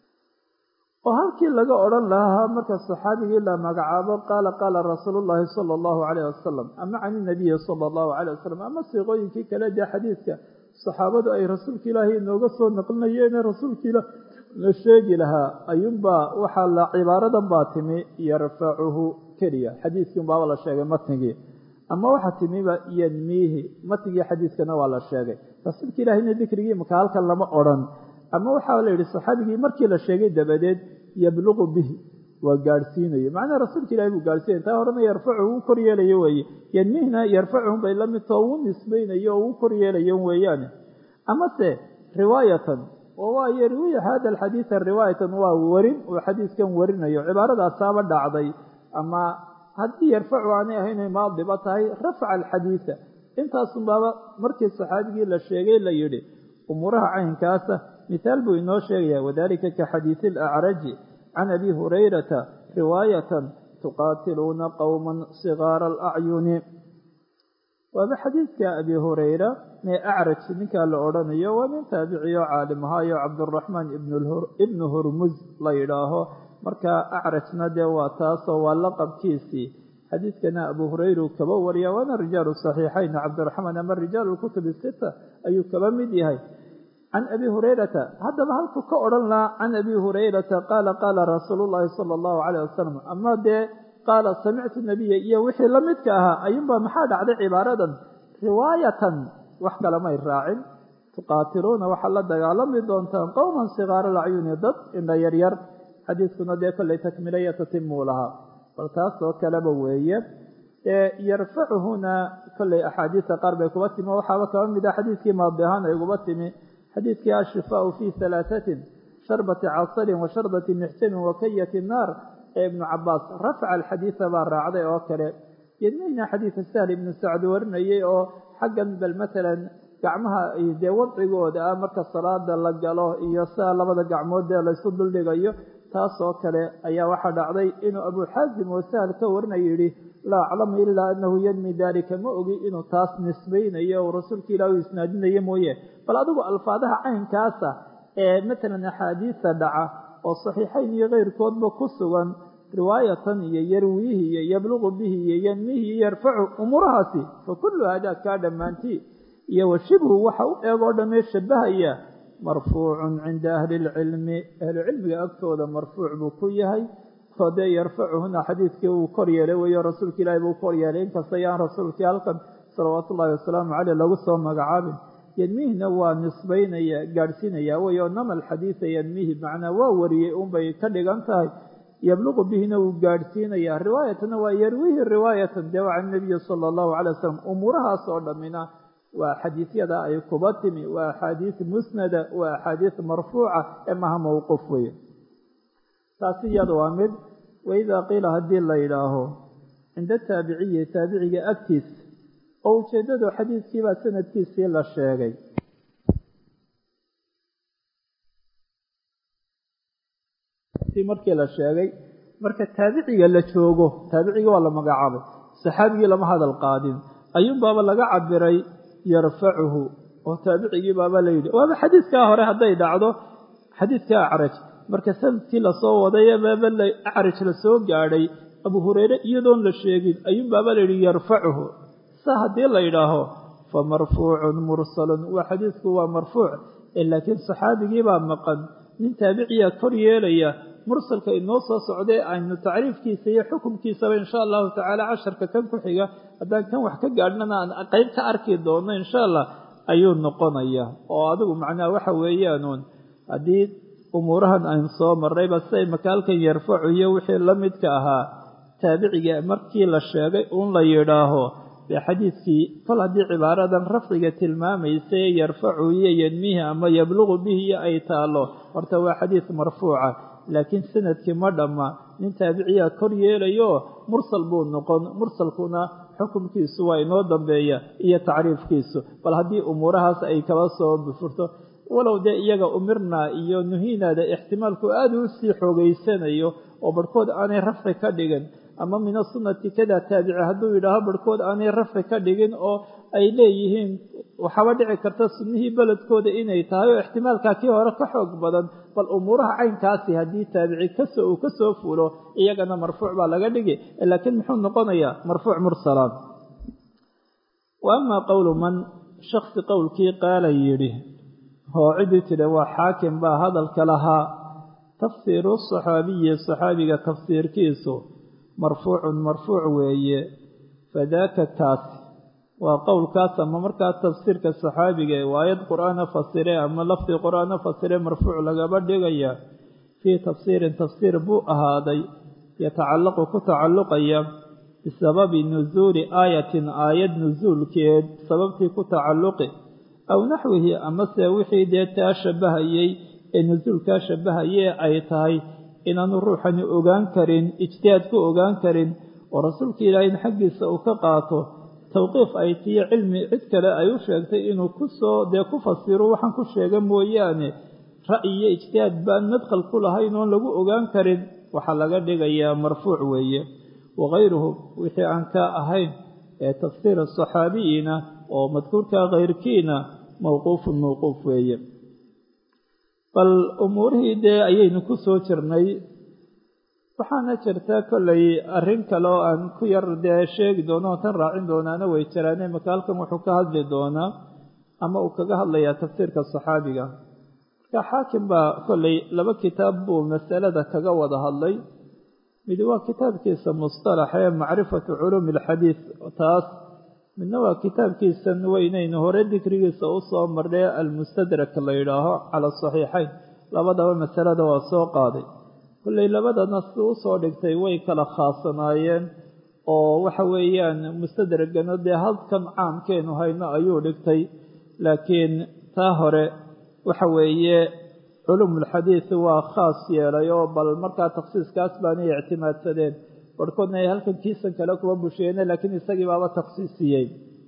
oo halkii laga odhan lahaa marka saxaabigii la magacaabo qaala qaala rasuulu llaahi sala allahu calayh wasalam ama can inabiyi sala allahu calayh wasalam ama siiqooyinkii kale dee xadiidka saxaabadu ay rasuulka ilaahay inooga soo naqlinayeene rasuulka ilaah la sheegi lahaa ayuunbaa waxaa la cibaaradan baa timi yarfacuhu keliya xadiiskii unbaaba la sheegay matnigii ama waxaa timiba yanmiihi matnigii xadiiskana waa la sheegay rasuulka ilaahayna dikrigii maka halkan lama odhan ama waxaa la yidhi saxaabigii markii la sheegay dabadeed yabluqu bihi waa gaadhsiinayo macnaha rasuulka ilahi buu gaadhsiinaya taa horena yarfacuhu uu kor yeelayo weeye yanmihna yarfacuhum bay la midtao uu nisbaynayo oo uu kor yeelayo weeyaane amase riwaayatan oo waa yarwiya hada alxadiida riwaayatan waa warin uu xadiiskan warinayo cibaaradaasaba dhacday ama haddii yarfacu aanay ahaynay maadiba tahay rafca alxadiida intaasunbaaba markii saxaabigii la sheegay la yidhi umuuraha caynkaasa mithaal buu inoo sheegaya wadalika ka xadiisi alacraji can abi hurayrata riwaayatan tuqaatiluuna qowman sigaara alacyuni waaba xadiidka abi hurayra mee acraj ninkaa la odhanayo waa nin taabiciyo caalim ahaayo cabduraxmaan ibnu hurmuz la yidhaaho marka acrajna dee waa taasoo waa laqabkiisii xadiidkana abu hurayra uu kaba wariya waana rijaalu saxiixayn cabdiraxmaan ama rijaalu lkutubi sita ayuu kaba mid yahay can abi hurayrata haddaba halku ka odhan lahaa can abi hurayrata qaala qaala rasuulu llaahi sala allahu calayh wasalam ama dee qaala samictu nabiya iyo wixii la midka ahaa ayuunbaa maxaa dhacday cibaaradan riwaayatan wax kalemay raacin tuqaatiluuna waxaad la dagaalami doontaan qowman sigaara lacyuni dad indha yaryar xadiiskuna dee kollay takmilaya tatimuu lahaa bal taas oo kaleba weeye yarfacuhuna kollay axaadiista qaar bay kuba timi waxaaba kaba mid ah xadiiskii maadi ahaan ay kuba timi xadiidkii ashifaau fii halaatatin sharbati casarin wa shardati mixsamin wa kayati naar ee ibnu cabaas rafca alxadiida baa raacday oo kale yadmayna xadiida sahl ibnu sacd warinayay oo xaggan bal matalan gacmaha dee wadcigooda ah marka salaada la galo iyo sidaa labada gacmood dee laysu duldhigayo taas oo kale ayaa waxaa dhacday inuu abu xaasim oo sahl ka warinaya yidhi laa aclamu ilaa anahu yanmi dalika ma ogi inuu taas nisbaynayo o rasuulka ilah u isnaadinayo mooye bal adigu alfaadaha caynkaasa ee matalan axaadiista dhaca oo saxiixayn iyo keyrkoodba ku sugan riwaayatan iyo yarwiihi iyo yabluqu bihi iyo yanmihi iyo yarfacu umuurahaasi fa kullu hadaa kaa dhammaantii iyo wa shibhu waxa u eegoo dhammee shabahaya marfuucun cinda ahli ilcilmi ahlucilmiga agtooda marfuuc buu ku yahay oo dee yarfacuhuna xadiidkii uu kor yeelay weeyo rasuulka ilaahi buu kor yeelay inkasta yaan rasuulkii halkan salawaatu ullahi wasalaamu caleyh lagu soo magacaabin yadmihina waa nisbaynaya gaadhsiinaya wey oo nama alxadiida yadmihi macnaa waa wariyey unbay ka dhigan tahay yabluqu bihina wuu gaadhsiinaya riwaayatana waa yarwihi riwaayatan dee waa can nabiyi sala allahu calay wasalam umuurahaas oo dhammina waa xadiisyada ay kuba timi waa axaadiis musnada waa axaadiis marfuuca ee maha mowquuf weye taasi iyada waa mid waidaa qiila haddii la yidhaaho cinda taabiciyi taabiciga agtiis oo ujeeddadu xadiiskiibaa sanadkiisii la sheegay markii la sheegay marka taabiciga la joogo taabiciga waa la magacaabay saxaabigii lama hadal qaadin ayuunbaaba laga cabiray yarfacuhu oo taabicigii baaba la yidhi waaba xadiidkaa hore hadday dhacdo xadiidka acraj marka sanadkii lasoo waday baaba acraj lasoo gaadhay abu hureyre iyadoon la sheegin ayuunbaaba la yidhi yarfacuhu sa haddii la yidhaaho fa marfuucun mursalun waa xadiidku waa marfuuc laakiin saxaabigii baa maqan nin taabiciya kor yeelaya mursalka inoo soo socday aynu tacriifkiisa iyo xukumkiisaba insha allahu tacaala casharka kan ku xiga haddaan kan wax ka gaadhnana aan qeyb ka arki doono insha allah ayuu noqonaya oo adigu macnaha waxa weeyaanuun haddii umuurahan aynu soo marrayba siday makaalkan yarfacu iyo wixii la midka ahaa taabiciga markii la sheegay uun la yidhaaho dee xadiidkii kol haddii cibaaradan rafciga tilmaamaysa ee yarfacu iyo yadmihi ama yabluqu bihi iyo ay taalo horta waa xadiid marfuuca laakiin sanadkii ma dhamma nin taabiciyaa kor yeelayo mursal buu noqon mursalkuna xukumkiisu waa inoo dambeeya iyo tacriifkiisu bal haddii umuurahaas ay kaba soo bufurto walow dee iyaga umirnaa iyo nuhiinaada ixtimaalku aada u sii xoogeysanayo oo barhkood aanay rafci ka dhigin ama min asunati kada taabici hadduu yidhaaho barhkood aanay rafci ka dhigin oo ay leeyihiin waxaaba dhici karta sunnihii beledkooda inay tahay oo ixtimaalkaa kii hore ka xoog badan bal umuuraha caynkaasi haddii taabici kasoo uu ka soo fulo iyagana marfuuc baa laga dhigi laakiin muxuu noqonayaa marfuuc mursalaan wa amaa qowlu man shaksi qowlkii qaala yidhi oo cidii tidhi waa xaakim baa hadalka lahaa tafsiiru saxaabiyi saxaabiga tafsiirkiisu marfuucun marfuuc weeye fadaaka kaasi waa qowlkaas ama markaa tafsiirka saxaabiga ee waayad qur-aana fasire ama lafdi qur-aana fasire marfuuc lagaba dhigaya fii tafsiirin tafsiir buu ahaaday yatacallaqu ku tacalluqaya bisababi nusuuli aayatin aayad nusuulkeed sababtii ku tacalluqi aw naxwihi amase wixii dee taa shabbahayey ee nusuulkaa shabbahayee ay tahay inaanu ruuxani ogaan karin ijtihaad ku ogaan karin oo rasuulka ilaahay xaggiisa uu ka qaato tawqiif ay tiyo cilmi cid kale ay u sheegtay inuu kusoo dee ku fasiro waxaan ku sheega mooyaane ra'yi iyo ijtihaad baan madkhal ku lahayn oon lagu ogaan karin waxaa laga dhigayaa marfuuc weeye wakayruhu wixii aan ka ahayn ee tafsiir saxaabiyiina oo madkuurka kayrkiina mawquufun mawquuf weeye bal umuurihii dee ayaynu ku soo jirnay waxaana jirta kollay arrin kale oo aan ku yar dee sheegi doono oo tan raacin doonaana way jiraane marka halkan wuxuu ka hadli doonaa ama uu kaga hadlayaa tafsiirka saxaabiga marka xaakim baa kollay laba kitaab buu masalada kaga wada hadlay mid waa kitaabkiisa mustalax ee macrifatu culuumi alxadiid taas midna waa kitaabkiisan weynaynu hore dikrigiisa u soo marnay almustadrak la yidhaaho cala asaxiixayn labadaba masalada waa soo qaaday kollay labadana si u soo dhigtay way kala khaasanaayeen oo waxa weeyaan mustadragana dee halkan caamkeenu hayno ayuu dhigtay laakiin taa hore waxa weeye culuumulxadiid waa khaas yeelay oo bal markaa takhsiiskaas baanay ictimaadsadeen barhkoodna ay halkan kiisan kale kuwa busheene laakiin isagii baaba takhsiisiyey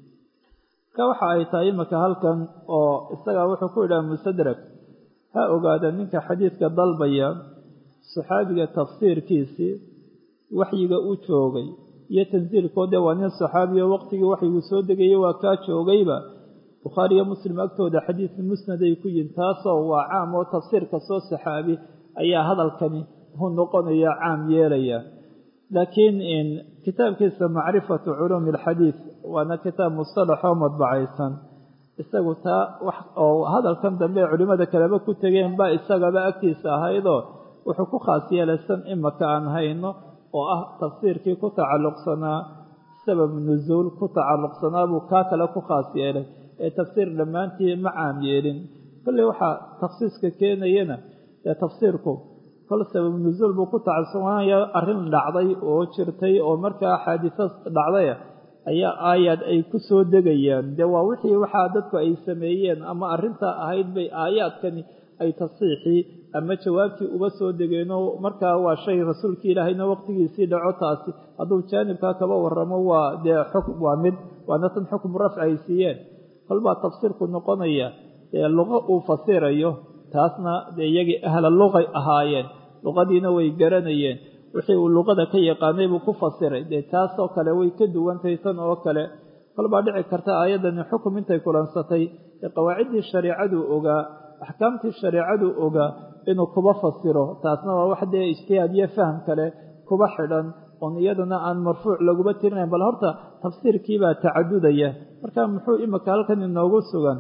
marka waxa ay tahay imaka halkan oo isagaa wuxuu ku yidhaha mustadrak ha ogaada ninka xadiidka dalbaya saxaabiga tafsiirkiisii waxyiga u joogay iyo tansiilkoode waa nin saxaabiyo waqtigii waxyigu soo degayay waa kaa joogayba bukhaari iyo muslim agtooda xadiid musnad ay ku yihin taasoo waa caam oo tafsiirka soo saxaabi ayaa hadalkani hu noqonaya caam yeelaya laakiin kitaabkiisa macrifatu culuumi alxadiid waana kitaab mustalaxoo madbacaysan isagu taa oo hadalkan dambe ee culimmada kaleba ku tegeen baa isagaba agtiisa ahaydoo wuxuu ku khaas yeelaysan imaka aan hayno oo ah tafsiirkii ku tacalluqsanaa sabab nusuul ku tacalluqsanaa buu kaa kale ku khaas yeelay ee tafsiir dhammaantii ma caam yeelin kolley waxaa takhsiiska keenayana ee tafsiirku kol sabab nusuul buu ku tacalluqsanaya arrin dhacday oo jirtay oo markaa xaadiso dhacdaya ayaa aayaad ay ku soo degayaan dee waa wixii waxaa dadku ay sameeyeen ama arrintaa ahayd bay aayaadkani ay tasiixii ama jawaabtii uga soo degeenoo markaa waa shay rasuulka ilaahayna waqtigiisii dhaco taasi hadduu jaanibkaa kaba waramo waa dee xukm waa mid waana tan xukmu rafci ay siiyeen kolbaa tafsiirku noqonaya dee luqo uu fasirayo taasna dee iyagii ahla luqay ahaayeen luqadiina way garanayeen wixii uu luqada ka yaqaanay buu ku fasiray dee taasoo kale way ka duwantahay tan oo kale kolbaa dhici karta aayaddani xukum intay kulansatay ee qawaaciddii shareicaduu ogaa axkaamtii shareicaduu ogaa inuu kuba fasiro taasna waa wax dee ijtihaad iyo faham kale kuba xidhan oon iyadana aan marfuuc laguba tirinayn bal horta tafsiirkiibaa tacadudaya marka muxuu imika halkan inoogu sugan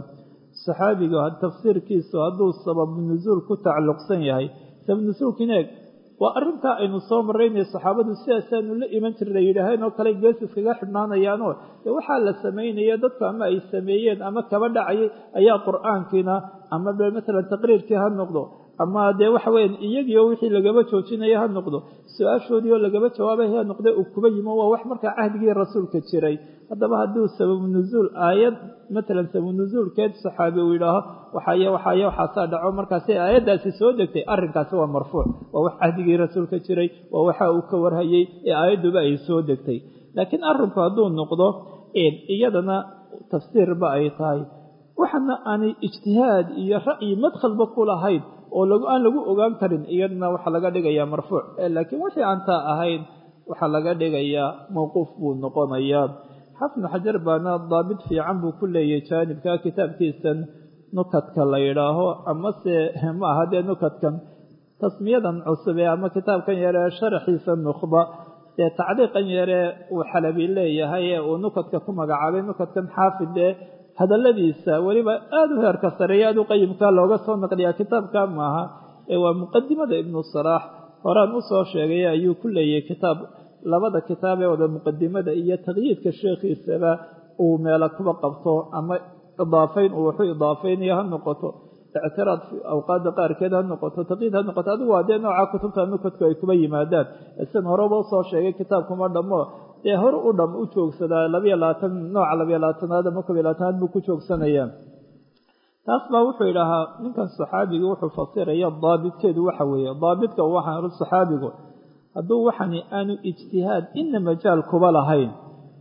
saxaabiga tafsiirkiisu hadduu sabab nusuul ku tacalluqsan yahay sabab nusuulkiina eeg waa arrintaa aynu soo maraynay saxaabadu sidaasaanu la iman jirnay yidhaaheen oo kale gees iskaga xidhnaanayaanoo dee waxaa la samaynaya dadku ama ay sameeyeen ama kaba dhacayay ayaa qur-aankiina ama be matalan taqriirkii ha noqdo ama dee waxa weyan iyagiio wixii lagaba joojinaya ha noqdo su-aashoodii oo lagaba jawaabay ha noqde uu kuba yimo waa wax markaa cahdigii rasuulka jiray haddaba hadduu sababu nuzuul aayad matalan sababu nuzuulkeed saxaabi uu yidhaaho waxaye waxaye waxaasaa dhaco markaasi aayaddaasi soo degtay arrinkaasi waa marfuuc waa wax cahdigii rasuulka jiray waa waxa uu ka warhayey ee aayadduba ay soo degtay laakiin arrinku hadduu noqdo iyadana tafsiirba ay tahay waxana aanay ijtihaad iyo ra'yi madkhalba ku lahayn oo aan lagu ogaan karin iyadana waxaa laga dhigayaa marfuuc laakiin wixii aan taa ahayn waxaa laga dhigayaa mawquuf buu noqonayaa xafnu xajar baana daabit fiican buu ku leeyahay jaanibka kitaabkiisan nukadka la yidhaaho amase ma aha dee nukadkan tasmiyadan cusube ama kitaabkan yaree sharaxiisa nukhba dee tacliiqan yaree uu xalabi leeyahay ee uu nukadka ku magacaabay nukadkan xaafid ee hadaladiisa weliba aada u heerka sareeya aada u qayimka looga soo naqliyaa kitaabka maaha ee waa muqadimada ibnu salaax horaan usoo sheegay ayuu ku leeyahay kitaab labada kitaab ee wada muqadimada iyo taqyiidka sheekhiisaba uu meelo kuba qabto ama idaafayn uu waxu idaafaynayo ha noqoto ictiraad awqaada qaarkeed ha noqoto taqyiid ha noqoto adigu waa dee nooca kutubta nukadku ay kuba yimaadaan isan horeba usoo sheegay kitaabkuma dhammo dee hore u dham u joogsadaa labayo labaatan nooca labayo labaatanaad ama kob iyo labaatanaad buu ku joogsanayaa taas baa wuxuu idhaahaa ninkan saxaabiga wuxuu fasiraya daabitkeedu waxa weeye daabitka waxaan saxaabigu hadduu waxani aanu ijtihaad ina majaal kuba lahayn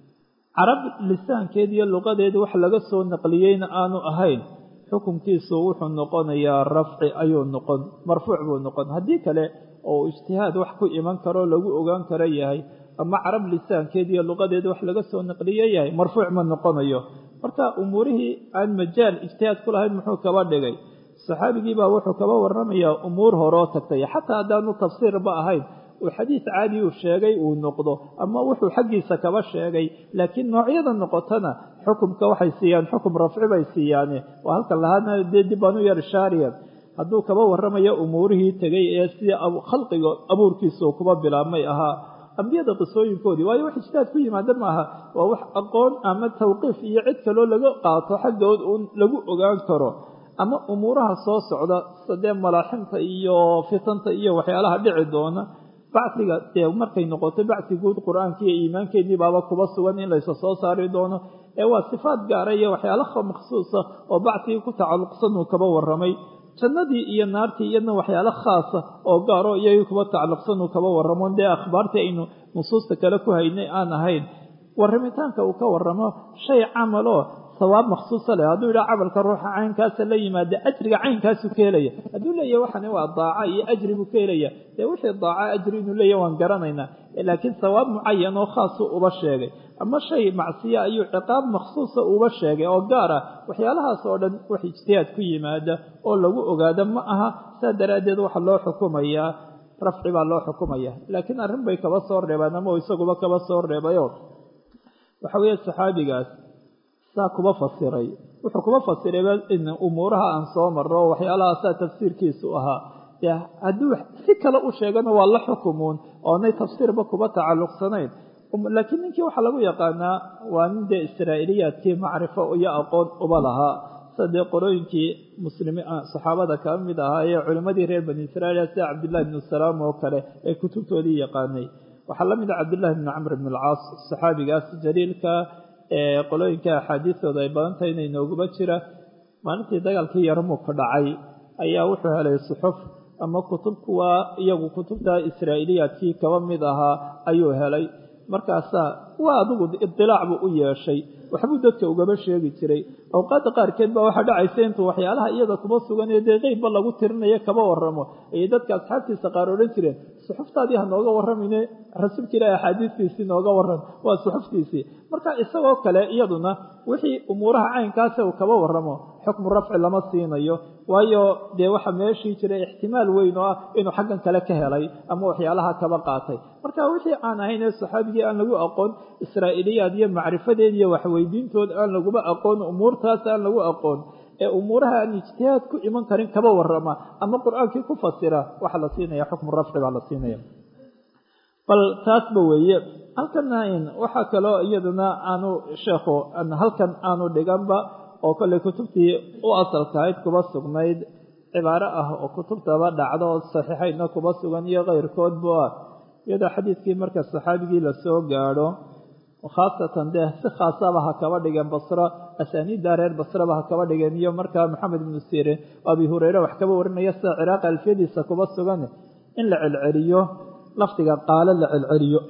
carab lisaankeed iyo luqadeeda wax laga soo naqliyeyna aanu ahayn xukunkiisu wuxuu noqonayaa rafci ayuu noqon marfuuc buu noqon haddii kale oo ijtihaad wax ku iman karo lagu ogaan karo yahay ama carab lisaankeed iyo luqadeeda wax laga soo naqliye yahay marfuuc ma noqonayo marka umuurihii aan majaal ijtihaad ku lahayn muxuu kaba dhigay saxaabigii baa wuxuu kaba waramayaa umuur horoo tagtay xataa haddaanu tafsiirba ahayn uu xadiis caadi uu sheegay uu noqdo ama wuxuu xaggiisa kaba sheegay laakiin noocyada noqotana xukumka waxay siiyaan xukum rafci bay siiyaane waa halkan lahaadna dee dib baan u yar shaariya hadduu kaba waramayo umuurihii tegay ee sida khalqiga abuurkiisa uu kuba bilaabmay ahaa ambiyada qisooyinkoodii waayo wax ijtihaad ku yimaada maaha waa wax aqoon ama tawqiif iyo cid kaloo laga qaato xaggood uun lagu ogaan karo ama umuuraha soo socda sadee malaaximta iyo fitanta iyo waxyaalaha dhici doona bacdiga dee markay noqoto bacdi guud qur-aanka iyo iimaankeedii baaba kuba sugan in laysa soo saari doono ee waa sifaad gaara iyo waxyaalaha makhsuusa oo bacdigii ku tacalluqsan uu kaba warramay jannadii iyo naartii iyadna waxyaalo khaasa oo gaaro iyagii kuba tacalluqsan uu kaba warramo dee akhbaartii aynu nusuusta kale ku haynay aan ahayn warramitaanka uu ka warramo shay camaloo sawaab makhsuusa leh hadduu yidhaha camalka ruuxa caynkaasa la yimaada ajriga caynkaasuu ka helaya hadduu leeyahy waxani waa daaca iyo ajri buu ka helaya dee wixii daaca ajri inuu leeyahy waan garanaynaa laakiin sawaab mucayan oo khaasu uba sheegay ama shay macsiya ayuu ciqaab makhsuusa uba sheegay oo gaar ah waxyaalahaas oo dhan wax ijtihaad ku yimaada oo lagu ogaada ma aha saa daraaddeed waxaa loo xukumayaa rafci baa loo xukumaya laakiin arrin bay kaba soo reebaan ama isaguba kaba soo reebayo waxa weeye saxaabigaas saa kuba fasiray wuxuu kuba fasirayba in umuuraha aan soo marro waxyaalahaasaa tafsiirkiisu ahaa dee hadduu si kale u sheegana waa la xukumuun oonay tafsiirba kuba tacalluqsanayn laakiin ninkii waxaa lagu yaqaanaa waa nin dee israa'iiliyaadkii macrifo iyo aqoon uba lahaa sida dee qorooyinkii muslimi saxaabada ka mid ahaa ee culimmadii reer bani israa'iil sida cabdillahi bnu salaam oo kale ee kutubtoodii yaqaanay waxaa la mid ah cabdillahi bni camr bn alcaas saxaabigaas jaliilka qolooyinka axaadiistooda ay badan tahay inay nooguba jira maalintii dagaalkii yarmuka dhacay ayaa wuxuu helay suxuf ama kutub kuwa iyagu kutubta israa'iiliyaadkii kaba mid ahaa ayuu helay markaasaa waa adigu idilaac buu u yeeshay waxbuu dadka ugaba sheegi jiray awqaadda qaarkeed baa waxaa dhacaysa intuu waxyaalaha iyada kuba sugan ee dee qeybba lagu tirinayo kaba waramo ayay dadka asxaabtiisa qaar odhan jireen suxuftaadii ha nooga warramine rasuulka ilaahi axaadiistiisii nooga warram waa suxuftiisii marka isagoo kale iyaduna wixii umuuraha caynkaasa uu kaba warramo xukmu rafci lama siinayo waayo dee waxa meeshii jiray ixtimaal weyn oo ah inuu xaggan kale ka helay ama waxyaalaha kaba qaatay marka wixii aan ahayn ee saxaabigii aan lagu aqoon israa'iiliyaad iyo macrifadeed iyo waxweydiintood aan laguba aqoon umuurtaas aan lagu aqoon ee umuuraha aan ijtihaad ku iman karin kaba warama ama qur-aankii ku fasira waxaa la siinaya xukmu rafci baa la siinaya bal taasba weeye halkana waxaa kaloo iyaduna aanu sheekhu halkan aanu dhiganba oo kolley kutubtii u asalkahayd kuba sugnayd cibaaro ah oo kutubtaba dhacdo oo saxiixaydna kuba sugan iyo keyrkoodba ah iyadoo xadiidkii marka saxaabigii lasoo gaadho khaasatan dee si khaasaba ha kaba dhigeen basro asaaniidda reer basraba ha kaba dhigeen iyo markaa maxamed ibnu sirin oo abi hureyre wax kaba warinaya sida ciraaqi alfiyadiisa kuba sugan in la celceliyo lafdiga qaalo la celceliyo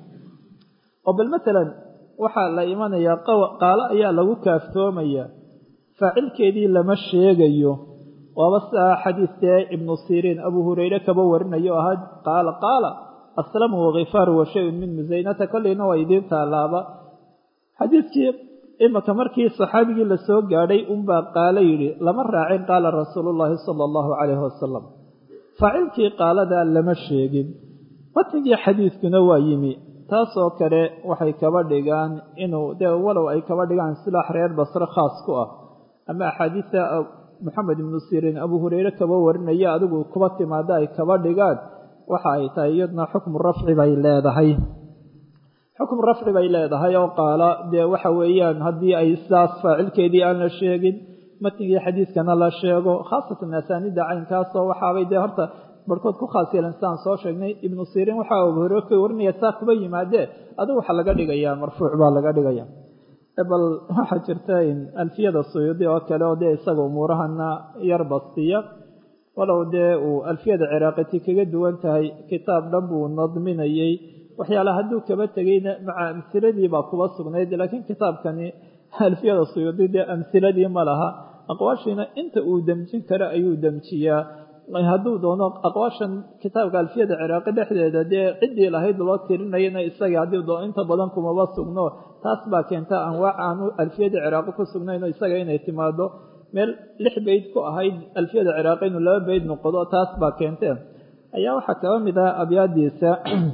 oo bal matalan waxaa la imanayaa qaalo ayaa lagu kaaftoomaya faacilkeedii lama sheegayo waaba siaa xadiidkee ibnu siriin abu hureyre kaba warinayo o ahaa qaala qaala aslamu wakifaaru wa shayun min musaynata kolleyna waa idiin taalaaba xadiidkii imaka markii saxaabigii lasoo gaadhay unbaa qaalo yidhi lama raacin qaala rasuulullaahi sala allahu calayhi wasalam faacilkii qaaladaa lama sheegin matnigii xadiidkuna waa yimi taasoo kale waxay kaba dhigaan inuu dee walow ay kaba dhigaan silaax reer basre khaas ku ah ama axaadiista moxamed ibnu siriin abu hureyre kaba warinaya adigu kuba timaada ay kaba dhigaan waxa ay tahay iyaduna xukmu rafci bay leedahay xukmu rafci bay leedahay oo qaala dee waxa weeyaan haddii ay sidaas faacilkeedii aan la sheegin matnigii xadiidkana la sheego khaasatan asaaniidda caynkaasoo waxaabay dee horta barhkood ku khaas yeelan sidaan soo sheegnay ibnu siriin waxa abu hureyre ka warinaya saa kuba yimaadee adigu waxaa laga dhigayaa marfuuc baa laga dhigaya bal waxaa jirta alfiyada suyuudi oo kale oo dee isaga umuurahana yar bastiya walow dee uu alfiyada ciraaqiti kaga duwan tahay kitaab dhan buu nadminayey waxyaala hadduu kaba tegeyna maca amhiladii baa kuba sugnayd laakiin kitaabkani alfiyada suyuudi dee amhiladii ma laha aqwaashiina inta uu demjin karo ayuu demjiyaa hadduu doono aqwaashan kitaabka alfiyada ciraaqi dhexdeeda dee ciddii lahayd loo tirinayana isaga haddii doono inta badan kumaba sugno taas baa keenta anwaac aanu alfiyada ciraaqi ku sugnayno isaga inay timaado meel lix beyd ku ahayd alfiyada ciraaqi inuu laba beyd noqdo taas baa keentee ayaa waxaa kaba mid ah abyaadiisa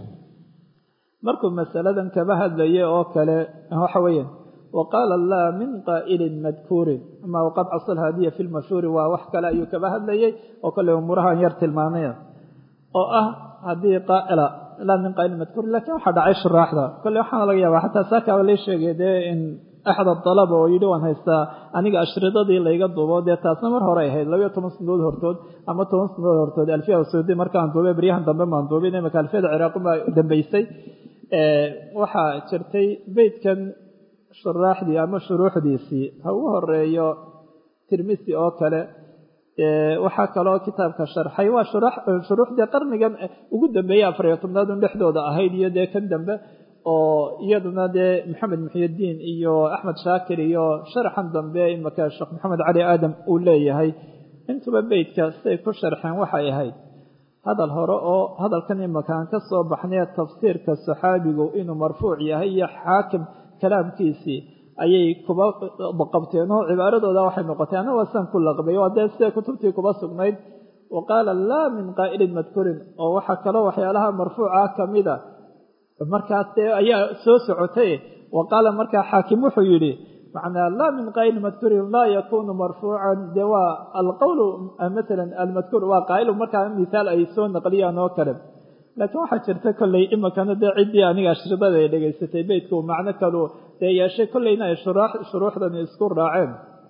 markuu masaladan kaba hadlaya oo kale waxa weeye waqaala laa min qaa'ilin madkuurin ama waqad casal haadiya fi lmashhuuri waa wax kale ayuu kaba hadlayay oo kale umuurahan yar tilmaamaya oo ah haddii qaa'ila laa min qaa'ilin madkuurin lakiin waxaa dhacay shuraaxda kole waxaana laga yaaba xataa saakaaba la sheegay dee in axad adalaba oo yidhi waan haystaa aniga ashridadii layga duubo dee taasna mar hore ahayd labayo toban sanadood hortood ama toban sanadood hortood alfiyada saudi markaan duubay baryahan dambe maan duubin imaka alfiyada ciraaqi baa dambeysay waxaa jirtay beydkan shuraaxdii ama shuruuxdiisii ha ugu horeeyo tirmisi oo kale waxaa kaloo kitaabka sharxay waa shuruuxdii qarnigan ugu dambeeyey afariyo tobnaadun dhexdooda ahayd iyo dee kan dambe oo iyaduna dee maxamed muxyidiin iyo axmed shaakir iyo sharaxan dambe imaka sheekh maxamed cali aadam uu leeyahay intuba beydka siday ku sharxeen waxay ahayd hadal hore oo hadalkan imakaan ka soo baxnay tafsiirka saxaabigu inuu marfuuc yahay iyo xaakim kalaamkiisii ayay kuba qabteen oo cibaaradooda waxay noqotay ana waasaan ku laqbay waa dee siday kutubtii kuba sugnayd wa qaala laa min qaa'ilin madkurin oo waxaa kaloo waxyaalaha marfuuca ka mida markaas dee ayaa soo socotay wa qaala markaa xaakim wuxuu yidhi macnaa laa min qaa'ilin madkurin laa yakunu marfuucan dee waa alqowlu masalan almadkuur waa qaa'ilu markaa mihaal ay soo naqliyaan oo kale laakiin waxaa jirta kolley imikana dee ciddii aniga ashridada ay dhegaysatay beydka uu macno kalu dee yeeshay kolleyna ay shuruuxdani isku raaceen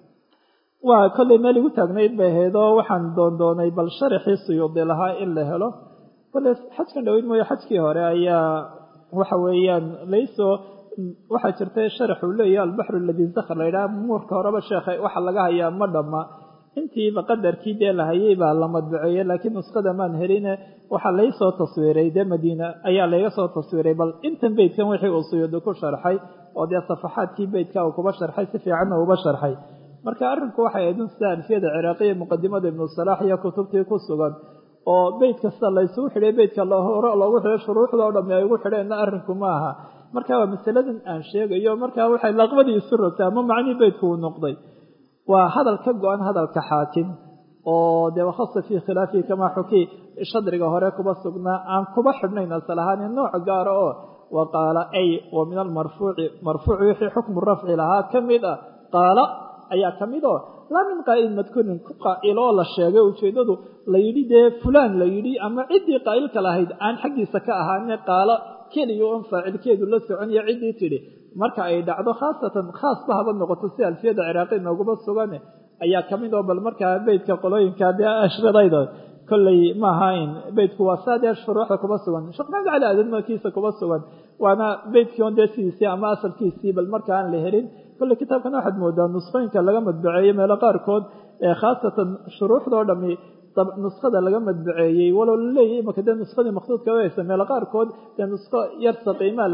waa kolley meel igu taagnayd bay ahayd oo waxaan doondoonay bal sharaxii suyuudi lahaa in la helo kolley xajkan dhaweyd mooye xajkii hore ayaa waxa weeyaan laysoo waxaa jirta sharax uu leeyahay albaxru aladii zakar la yidhaha muurka horeba sheekha waxa laga hayaa ma dhamma intiiba qadarkii dee la hayay baa la madbuceeyey laakiin nusqada maan heline waxaa laysoo taswiiray dee madiina ayaa layga soo taswiiray bal intan beydkan wixii uu suyuudi ku sharxay oo dee safaxaadkii beydka uu kuba sharxay si fiicanna uba sharxay marka arrinku waxay ahayd in sida alfiyada ciraaqiya muqadimada ibnu salaax iyo kutubtii ku sugan oo beyd kasta laysugu xidhay beydka hore loogu xidhay shuruuxda o dhami ay ugu xidheenna arrinku ma aha marka waa masaladan aan sheegayo marka waxay laqbadii isu rogtay ama macnii beydku uu noqday waa hadal ka go-an hadalka xaakim oo dee wakhasa fii khilaafihi kamaa xukii shadriga hore kuba sugnaa aan kuba xidhnayn asal ahaan nooc gaara oo wa qaala ay wa min almarfuuci marfuuci wixii xukmu rafci lahaa ka mid ah qaala ayaa ka mid oo laa min qaa'ilin madkurin ku qaa'iloo la sheegay ujeeddadu la yidhi dee fulaan la yidhi ama ciddii qaa'ilka lahayd aan xaggiisa ka ahaane qaalo keliya oon faacilkeedu la soconiyo ciddii tidhi marka ay dhacdo khaasatan khaasba haba noqoto si alfiyada ciraaqi nooguma sugane ayaa ka mid oo bal markaa beydka qolooyinka dee ashradayda kolley ma ahayn beydku waa saa dee shuruuxda kuma sugan sheekh maxamed cali aadan markiisa kuma sugan waana beydkii on dee sidiisii ama asalkiisii bal marka aan la helin kolley kitaabkan waxaad moodaa nusqooyinka laga madbaceeyey meelo qaarkood ee khaasatan shuruuxdao dhami nuskada laga madbaceeyey walow laleeyahy imaka dee nuskadii maksuudka haysa meelo qaarkood dee nusko yarsa qiimaa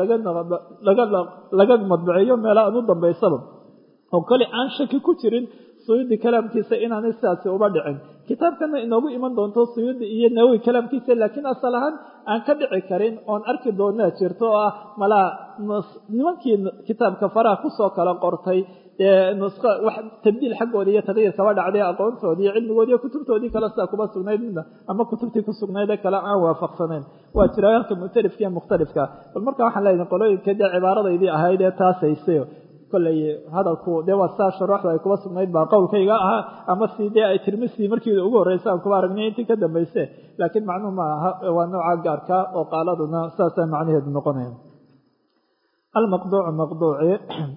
laga madbaceeyo meelo aan u dambaysaba oo kale aan shaki ku jirin suyuudi kalaamkiisa inaanay sidaasi uba dhicin kitaabkana inoogu iman doonto suyuudi iyo nawowi kalaamkiisa laakiin asal ahaan aan ka dhici karin oon arki doonaa jirto oo ah malaa nimankii kitaabka faraha kusoo kala qortay dee nuska wax tabdiil xaggooda iyo taqyiir kaba dhacday aqoontoodii iyo cilmigoodi iyo kutubtoodii kale sidaa kuma sugnayd midna ama kutubtii ku sugnayd ee kale aan waafaqsanayn waa jira halka muctarifka iyo mukhtalifka bal marka waxaan leeyahay qolooyinka dee cibaaradaydii ahayd ee taasaysayo kolley hadalku dee waa saa shuruuxda ay kuba sugnayd baa qowlkayga ahaa ama si dee ay tirmisii markii ugu horreysa aan kuba aragnay intii ka dambayse laakiin macnuhu ma aha waa nooca gaarka oo qaaladuna saasaa macnaheedu noqonaya almaqduucu maqduuci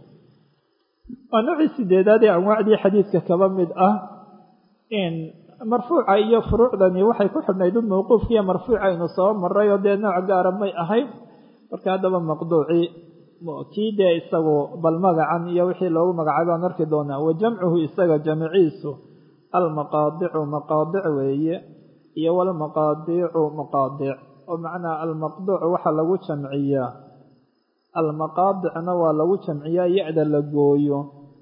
waa noocii sideedaad ee anwaacdii xadiidka kaba mid ah in marfuuca iyo furuucdani waxay ku xidhnayd un mawquufkiiyo marfuuca aynu soo maray oo dee nooc gaara may ahayd marka haddaba maqduuci kii dee isagu bal magacan iyo wixii loogu magacaabay baan arki doonaa wa jamcuhu isaga jamciisu almaqaadicu maqaadic weeye iyo walmaqaadiicu maqaadic oo macnaa almaqduuc waxaa lagu jamciyaa almaqaadicna waa lagu jamciyaa ya-da la gooyo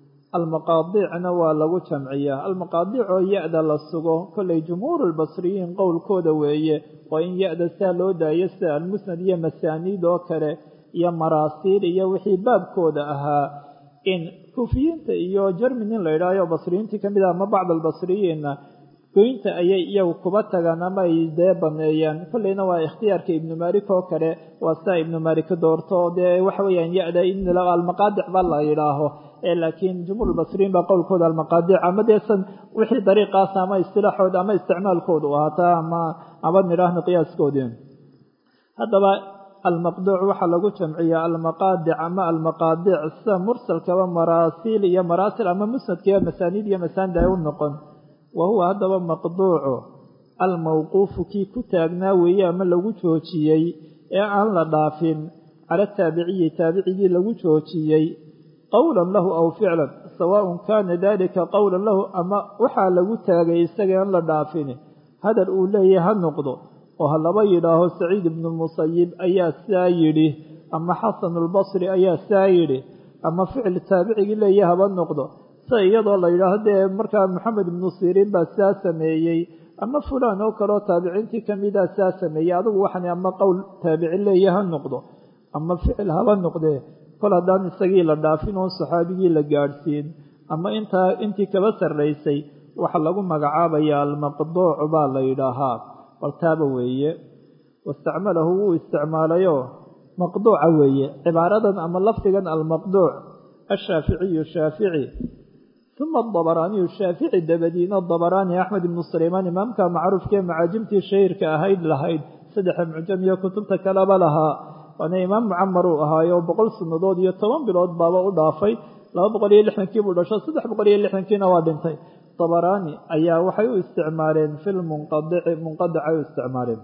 almaqaadicna waa lagu jamciyaa almaqaadic oo ya-da la sugo kollay jumhuur lbasriyiin qowlkooda weeye oo in ya-da saa loo daayo sida almusnad iyo masaaniid oo kale iyo maraasiil iyo wixii baabkooda ahaa in kuufiyiinta iyo jermin in la idhaayo basriyiintii kamid ah ama bacd albasriyiinna goynta ayay iyagu kuba tagaan ama ay dee baneeyaan kolleyna waa ikhtiyaarka ibnu malik oo kale waa sidaa ibnu malik doorto dee waxa weeyaan ya-da in almaqaadic ba la yidhaaho laakiin jumhuur basriyiin baa qowlkooda almaqaadic ama deesan wixii dariiqaas ama istilaaxooda ama isticmaalkooda u ahaataa ama ama nidhaahno qiyaaskoodii haddaba almaqduuc waxaa lagu jamciyaa almaqaadic ama almaqaadic sida mursalkaba maraasiil iyo maraasil ama musnadkiiyo masaaniid iyo masaanid ay u noqon wa huwa haddaba maqduucu almawquufu kii ku taagnaa weeye ama lagu joojiyey ee aan la dhaafin cala taabiciyi taabicigii lagu joojiyey qowlan lahu aw ficlan sawaaءun kana dalika qowlan lahu ama waxaa lagu taagay isaga aan la dhaafin hadal uu leeyahay ha noqdo oo ha laba yidhaaho saciid ibnu musayib ayaa saa yidhi ama xasan albasri ayaa saa yidhi ama ficil taabicigii leeyahay haba noqdo sida iyadoo la yidhaaho dee markaa maxamed ibnu siriin baa saa sameeyey ama fulaan oo kaleoo taabiciintii kamida saa sameeyey adigu waxan ama qowl taabici leeyahay ha noqdo ama ficil haba noqdee kol haddaan isagii la dhaafin oon saxaabigii la gaadhsiin ama intaa intii kaba sarraysay waxaa lagu magacaabayaa almaqduuc baa la yidhaahaa baltaaba weeye wastacmalahu wuu isticmaalayoo maqduuca weeye cibaaradan ama lafdigan almaqduuc ashaaficiyu shaafici uma adabaraaniyu shaafici dabadiina dabaraani axmed ibnu sulaymaan imaamka macruufkaee macaajimtii shahiirka ahayd lahayd saddexa mucjam iyo kutubta kaleba lahaa waana imaam mucamar uu ahaayo boqol sannadood iyo toban bilood baaba u dhaafay laba boqol iyo lixdankii buu dhasho saddex boqol iyo lixdankiina waa dhintay dabaraani ayaa waxay u isticmaaleen fil munqadici munqadicay u isticmaaleen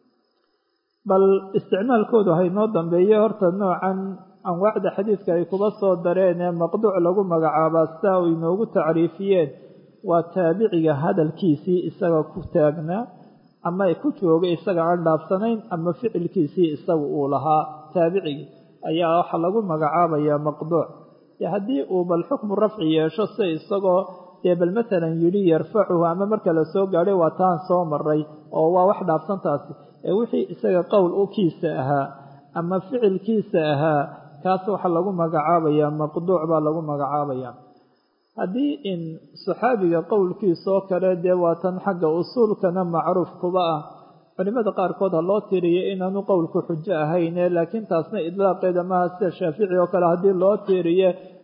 bal isticmaalkoodu haynoo dambeeye horta noocan anwaacda xadiidka ay kuba soo dareen ee maqduuc lagu magacaabaa sidaa u inoogu tacriifiyeen waa taabiciga hadalkiisii isaga ku taagnaa ama ku joogay isaga aan dhaafsanayn ama ficilkiisii isaga uu lahaa taabicigii ayaa waxaa lagu magacaabayaa maqduuc haddii uu bal xukmu rafci yeesho si isagoo dee bal matalan yidhi yarfacuhu ama marka la soo gaadhay waa taan soo maray oo waa wax dhaafsantaasi ee wixii isaga qowl u kiisa ahaa ama ficilkiisa ahaa kaas waxaa lagu magacaabayaa maqduuc baa lagu magacaabayaa haddii in saxaabiga qowlkiisoo kale dee waatan xagga usuulkana macruuf kuba ah culimada qaarkood ha loo tiriyo inaanu qowlku xujo ahayne laakiin taasna idlaaqeeda maaha sida shaafici oo kale haddii loo tiiriye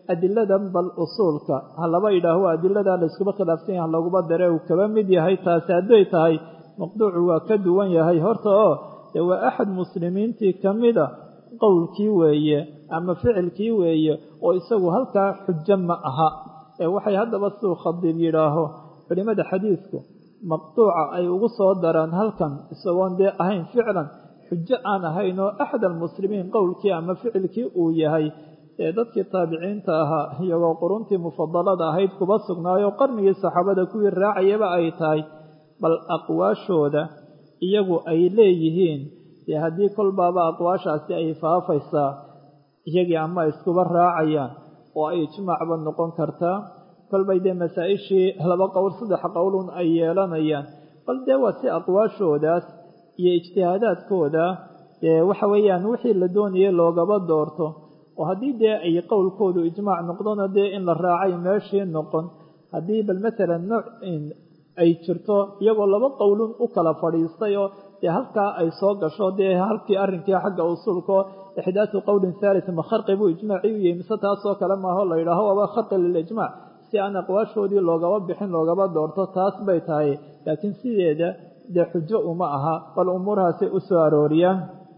adiladan bal usuulka ha laba yidhaaho adilada layskuba khilaafsan yahay halaguma dare uu kaba mid yahay taasi hadday tahay maqduucu waa ka duwan yahay horta oo dee waa axad muslimiintii ka mida qowlkii weeye ama ficilkii weeye oo isagu halkaa xujo ma aha ee waxay haddaba siduu khadiib yidhaaho culimmada xadiidku maqduuca ay ugu soo daraan halkan isagoon dee ahayn ficlan xujo aan ahayn oo axad almuslimiin qowlkii ama ficilkii uu yahay ee dadkii taabiciinta ahaa iyagoo quruntii mufadalada ahayd kuba sugnaayo qarnigii saxaabada kuwii raacayaba ay tahay bal aqwaashooda iyagu ay leeyihiin dee haddii kolbaaba aqwaashaasi ay faafaysaa iyagii ama iskuba raacayaan oo ay ijmaacba noqon kartaa kolbay dee masaa-ishii laba qowl saddex qowlun ay yeelanayaan bal dee waa si aqwaashoodaas iyo ijtihaadaadkooda dee waxa weeyaan wixii la doonayay loogaba doorto oo haddii dee ay qowlkoodu ijmaac noqdona dee in la raacay meeshii noqon haddii bal matalan nooc ay jirto iyagoo laba qowlun u kala fadhiistay oo dee halkaa ay soo gasho dee halkii arrinkii xagga usuulkao ixdaatu qowlin thalit ma kharqi buu ijmaacii u yahay mise taasoo kale maaho la yidhaaho waaba kharqi lilijmaac si aan aqwaashoodii loogaba bixin loogaba doorto taas bay tahay laakiin sideeda dee xujo uma aha bal umuurahaasay u soo arooriyaan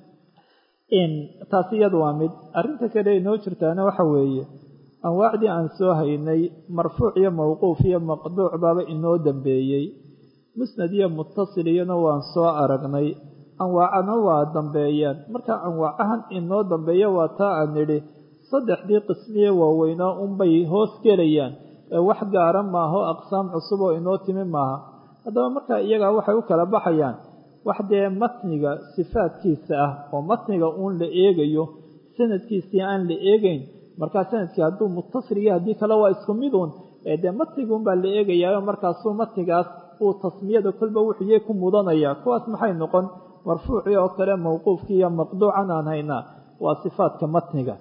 taasi iyada waa mid arrinta kale inoo jirtaana waxa weeye anwaacdii aan soo haynay marfuuc iyo mawquuf iyo maqduuc baaba inoo dambeeyey musnad iyo mutasil iyana waan soo aragnay anwaacana waa dambeeyaan marka anwaacahan inoo dambeeya waa taa aan nidhi saddexdii qismiye waaweynaa unbay hoos gelayaan ee wax gaara maaho aqsaam cusub oo inoo timi maaha haddaba marka iyagaa waxay u kala baxayaan wax dee matniga sifaadkiisa ah oo matniga uun la eegayo sanadkiisii aan la eegeyn markaa sanadkii hadduu mutasil iyo haddii kale waa isku miduun ee dee matnigun baa la eegayaayo markaasuu matnigaas uu tasmiyada kolba wuxuuyey ku mudanaya kuwaas maxay noqon marfuucii oo kale mawquufkii iyo maqduucan aan haynaa waa sifaadka matniga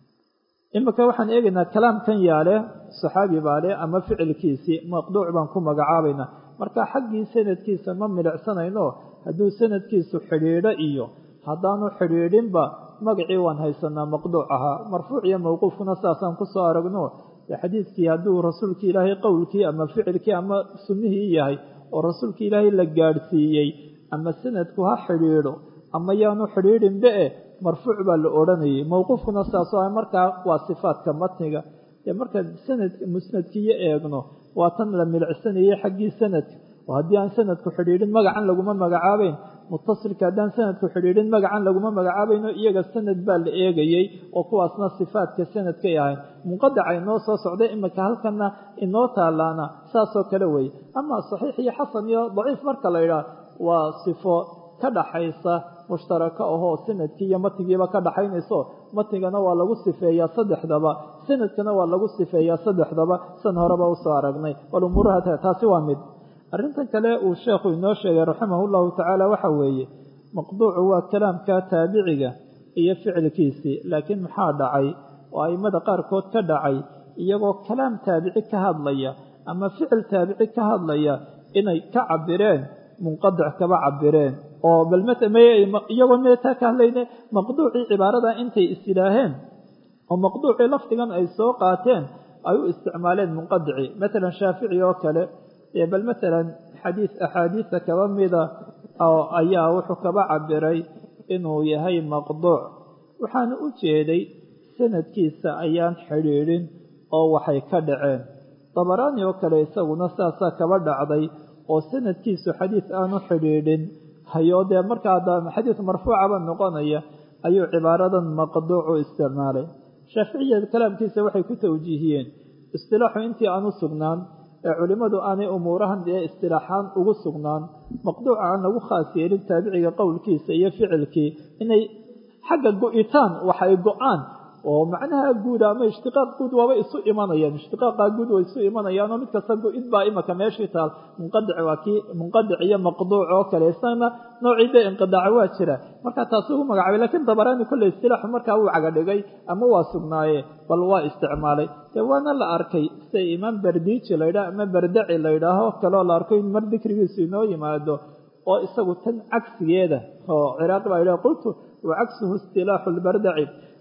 iminka waxaan eegaynaa kalaamkan yaale saxaabi baale ama ficilkiisii maqduuc baan ku magacaabaynaa marka xaggii sanadkiisa ma milicsanayno hadduu sanadkiisu xidhiidho iyo haddaanu xidhiidhinba magacii waan haysanaa maqduuc ahaa marfuuc iyo mawquufkuna saasaan kusoo aragno xadiidkii hadduu rasuulkii ilaahay qowlkii ama ficilkii ama sunnihii yahay oo rasuulkii ilaahay la gaadhsiiyey ama sanadku ha xidhiidho ama yaanu xidhiidhinba e marfuuc baa la odhanayay mawquufkuna saasoo ah markaa waa sifaadka matniga ee markaan sanadka musnadkiiyo eegno waa tan la milicsanayay xaggii sanadka oo haddii aan sanadku xidhiidhin magacan laguma magacaabeyn mutasilka haddaan sanadku xidhiidhin magacan laguma magacaabayno iyaga sanad baa la eegayey oo kuwaasna sifaadka sanadkay ahayn munqadaca inoo soo socday iminka halkana inoo taalaana saasoo kale weeye ama saxiix iyo xasan iyo daciif marka la yidhaah waa sifo ka dhaxaysa mushtaraka ahoo sanadkii iyo matigiiba ka dhaxaynayso matigana waa lagu sifeeyaa saddexdaba sanadkana waa lagu sifeeyaa saddexdaba san horeba usoo aragnay bal umuuraha taasi waa mid arrintan kale uu sheekhu inoo sheegay raximah llahu tacaala waxa weeye maqduucu waa kalaamka taabiciga iyo ficilkiisii laakiin maxaa dhacay oo aimada qaarkood ka dhacay iyagoo kalaam taabici ka hadlaya ama ficil taabici ka hadlaya inay ka cabireen munqadic kaba cabireen oo bal iyagoo meetaa ka hadlayne maqduucii cibaarada intay isyidhaaheen oo maqduucii lafdigan ay soo qaateen ay u isticmaaleen munqadici matalan shaafici oo kale bal matalan xadiis axaadiisa kaba mida oo ayaa wuxuu kaba cabiray inuu yahay maqduuc waxaana u jeeday sanadkiisa ayaan xidhiidhin oo waxay ka dhaceen dabaraani oo kale isaguna saasaa kaba dhacday oo sanadkiisu xadiis aanu xidhiidhin hayo dee markaa xadiis marfuucaba noqonaya ayuu cibaaradan maqduucu isticmaalay shaaficiya kalaamkiisa waxay ku tawjiihiyeen istilaaxu intii aanu sugnaan ee culimmadu aanay umuurahan dee istilaaxaan ugu sugnaan maqduuca aan lagu khaas yeelin taabiciga qowlkiisa iyo ficilkii inay xagga go-itaan waxay go-aan oo macnaha guud ama ishtiqaaq guud waaba isu imanayaan ishtiqaaqa guud way isu imanayaan oo mid kasta go-id baa imaka meeshii taal munqadic waa kii munqadic iyo maqduuc oo kale isagana noocii dee inqidaaca waa jira marka taas ugu magacaabay lakiin dabaraani kolley istilaaxu markaa wuu cagadhigay ama waa sugnaaye bal waa isticmaalay dee waana la arkay sida imaam bardiiji laydhaah ama bardaci laydhaaho kaleo la arko in mar dikrigiisu inoo yimaado oo isagu tan cagsigeeda oo ciraaqi baa yidhah qultu wa cagsuhu istilaaxu lbardaci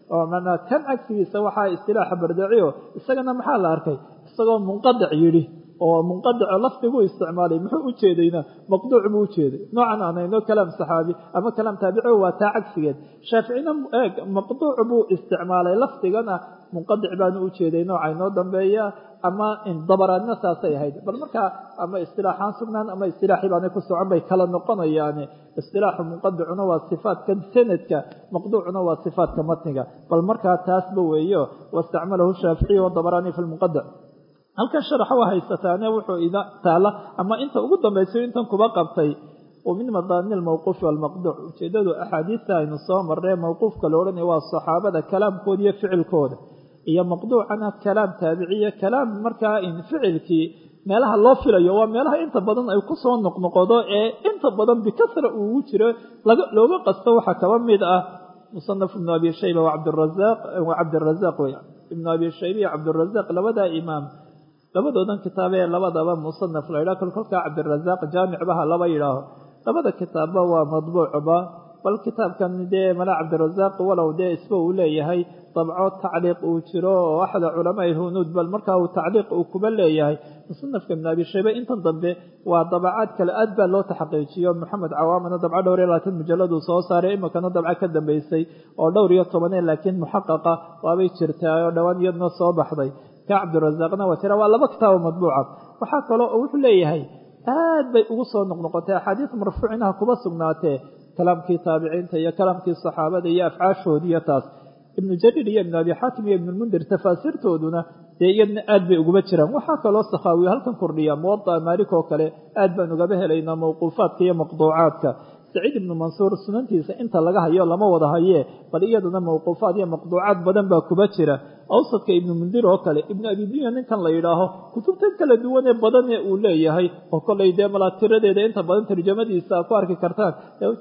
oo manaa kan cagsigiisa waxaa istilaaxa bardaaciyo isagana maxaa la arkay isagoo munqadic yidhi oo munqadico lafdiguu isticmaalay muxuu u jeedayna maqduuc buu u jeeday noocan aan hayno kalaam saxaabi ama kalaam taabici waa taa cagsigeed shaaficina eeg maqduuc buu isticmaalay lafdigana munqadic baanu u jeeday nooca inoo dambeeya ama dabaraadna saasay ahayd bal markaa ama istilaaxaan sugnaan ama istilaaxii baanay ku socon bay kala noqonayaane istilaaxu munqadicuna waa sifaadka sanadka maqduucuna waa sifaadka matniga bal markaa taasba weeyo wastacmalahu shaaficiy wadabaraani fi lmunqadic halkan sharaxa waa haysataane wuxuu ida taala ama inta ugu dambaysayo intan kuba qabtay wa min madaani almawquufi walmaqduuc ujeedadu axaadiista aynu soo marree mawquufka la odhanaya waa saxaabada kalaamkooda iyo ficilkooda iyo maqduucana kalaam taabiciya kalaam markaa in ficilkii meelaha loo filayo waa meelaha inta badan ay kusoo noqnoqodo ee inta badan bikasra uugu jiro looga qasto waxaa kaba mid ah musanaf ibnu abi shayba wacabdiraaq wa cabdirazaaq wey ibnu abi shayba iyo cabdirazaaq labadaa imaam labadoodan kitaabee labadaba musanaf la yidhaho kol kolkaa cabdirazaaq jaamicbaha laba yidhaaho labada kitaabba waa madbuucba bal kitaabkan dee mala cabdirazaaq walow dee isba uu leeyahay dabco tacliiq uu jiro oo axda culamaai hunuud bal markaa uu tacliiq uu kuba leeyahay musanafka ibn abi shaybe intan dambe waa dabacaad kale aad baa loo taxaqiijiyo maxamed cawaamana dabco dhowr iyo labaatan mujalladuu soo saaray iminkana dabco ka dambeysay oo dhowr iyo tobanee laakiin muxaqaqa waabay jirtaa oo dhowaan iyadna soo baxday ka cabdirazaaqna waa tira waa laba kitaabo madbuuca waxaa kaloo wuxuu leeyahay aad bay ugu soo noqnoqotay axaadiis marfuucinaha kuba sugnaatee kalaamkii taabiciinta iyo kalaamkii saxaabada iyo afcaashoodii iyo taas ibnu jariir iyo ibnu abi xaakim iyo ibnulmundir tafaasiirtooduna dee iyadna aad bay uguba jiraan waxaa kaloo sakhaawiyo halkan kordhiya muwada'a maalik oo kale aad baan ugaba helaynaa mawquufaadka iyo maqduucaadka saciid ibnu mansuur sunantiisa inta laga hayo lama wada hayee bal iyaduna mawquufaad iyo maqduucaad badan baa kuba jira awsadka ibnu mundir oo kale ibnu abidunya ninkan la yidhaaho kutubtan kala duwanee badanee uu leeyahay oo kolay dee malaa tiradeeda inta badan tarjamadiisa ku arki kartaan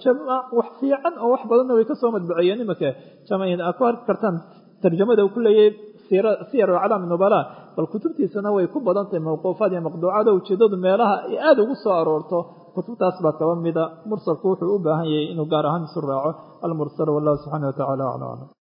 wax fiican oo wax badanna way kasoo madbaceeyeen imanka a ku arki kartaan tarjamada uu ku leeyahay siyar aclaam nubala bal kutubtiisana way ku badan tahay mawquufaad iyo maqduucaad oo ujeedadu meelaha ay aada ugu soo aroorto kutubtaas baa kaba mida mursalku wuxuu u baahan yahay inuu gaar ahaan isu raaco almursal wallahu subxaana wa tacala aclam